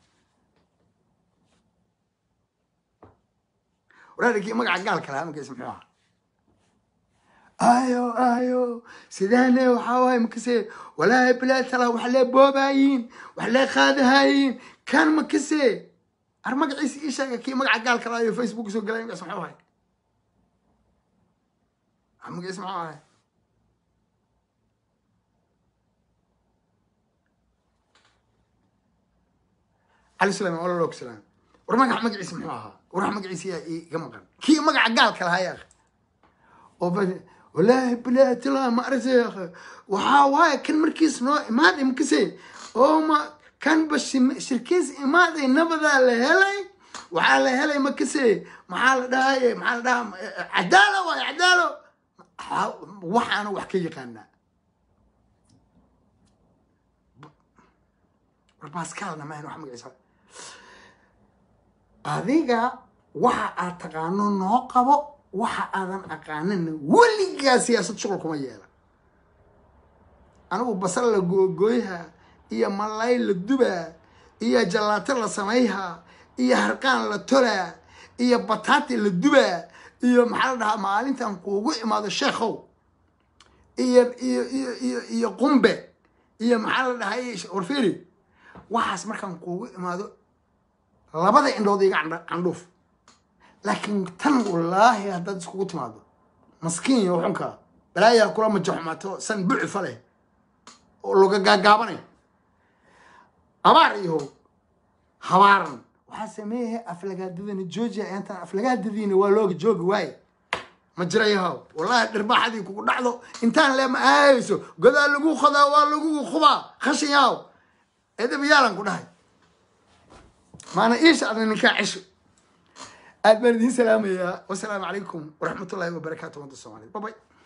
waraari kii magaca gaal kale magaciisa muxuu ahaa ayo ayo sidaane waxaa waaye makase walaahi bilaa tala wax lee boobayiin wax lee qaadahayiin kan makase ar magaciisa ii sheega kii magaca gaal kale ayo facebook soo galay magaciisa muxuu ahay magaciisa muxuu ahay cali suleyman wala log salaam war magaca magaciisa muxuu ahaa war magaciisa yaa iga maqan kii magaca gaalka lahaa yaa oo walaahi bilaahi tilaa ma aragtay waxaa waaye kan markiis noo imaaday makase oo ma kanba shirkiis imaaday nabadaa la helay waxaa la helay makase maxaa la dhahaye maxaa la dhahaa cadaalo waaye cadaalo waxaana wax ka yaqaanaa war baskaalna mahan wax magaciisa adiga waxa aad taqaano noo qabo waxa aadan aqaanina weligaa siyaasad shuqul kuma yeela anigu basal la googooyha iyo malay la dubaa iyo jallaato la samayhaa iyo harqaan la tolaa iyo bataati la dubaa iyo maxaa la dhahaa maalintan kuugu imaado sheekhow iyo iyo iyo iyo iyo qumbe iyo maxaa la dhahay warfiri waxaas markaan kuugu imaado labada indhood iga candhuuf laakiin tan wallaahi haddaad iskugu timaado maskiin iyo xunka balaayaa kula majaxumaato san bucifa leh oo loga gaagaabanay abaar iyo habaaran waxaa sameeyahay aflagaadadani georgia intaan aflagaadadiina waa looga joogi waaye ma jirayahow wallaahi dhirbaaxadii kugu dhacdo intaan leema aayayso godaa lagu qodaa waa lagugu khubaa khashin yahow edab yaalan ku dhahay maana iisha adna ninkaa cesho aad baan idiin salaamayaa wasalaamu calaykum waraxmatullaahi wabarakaatu ummadda soomaaliyeed babay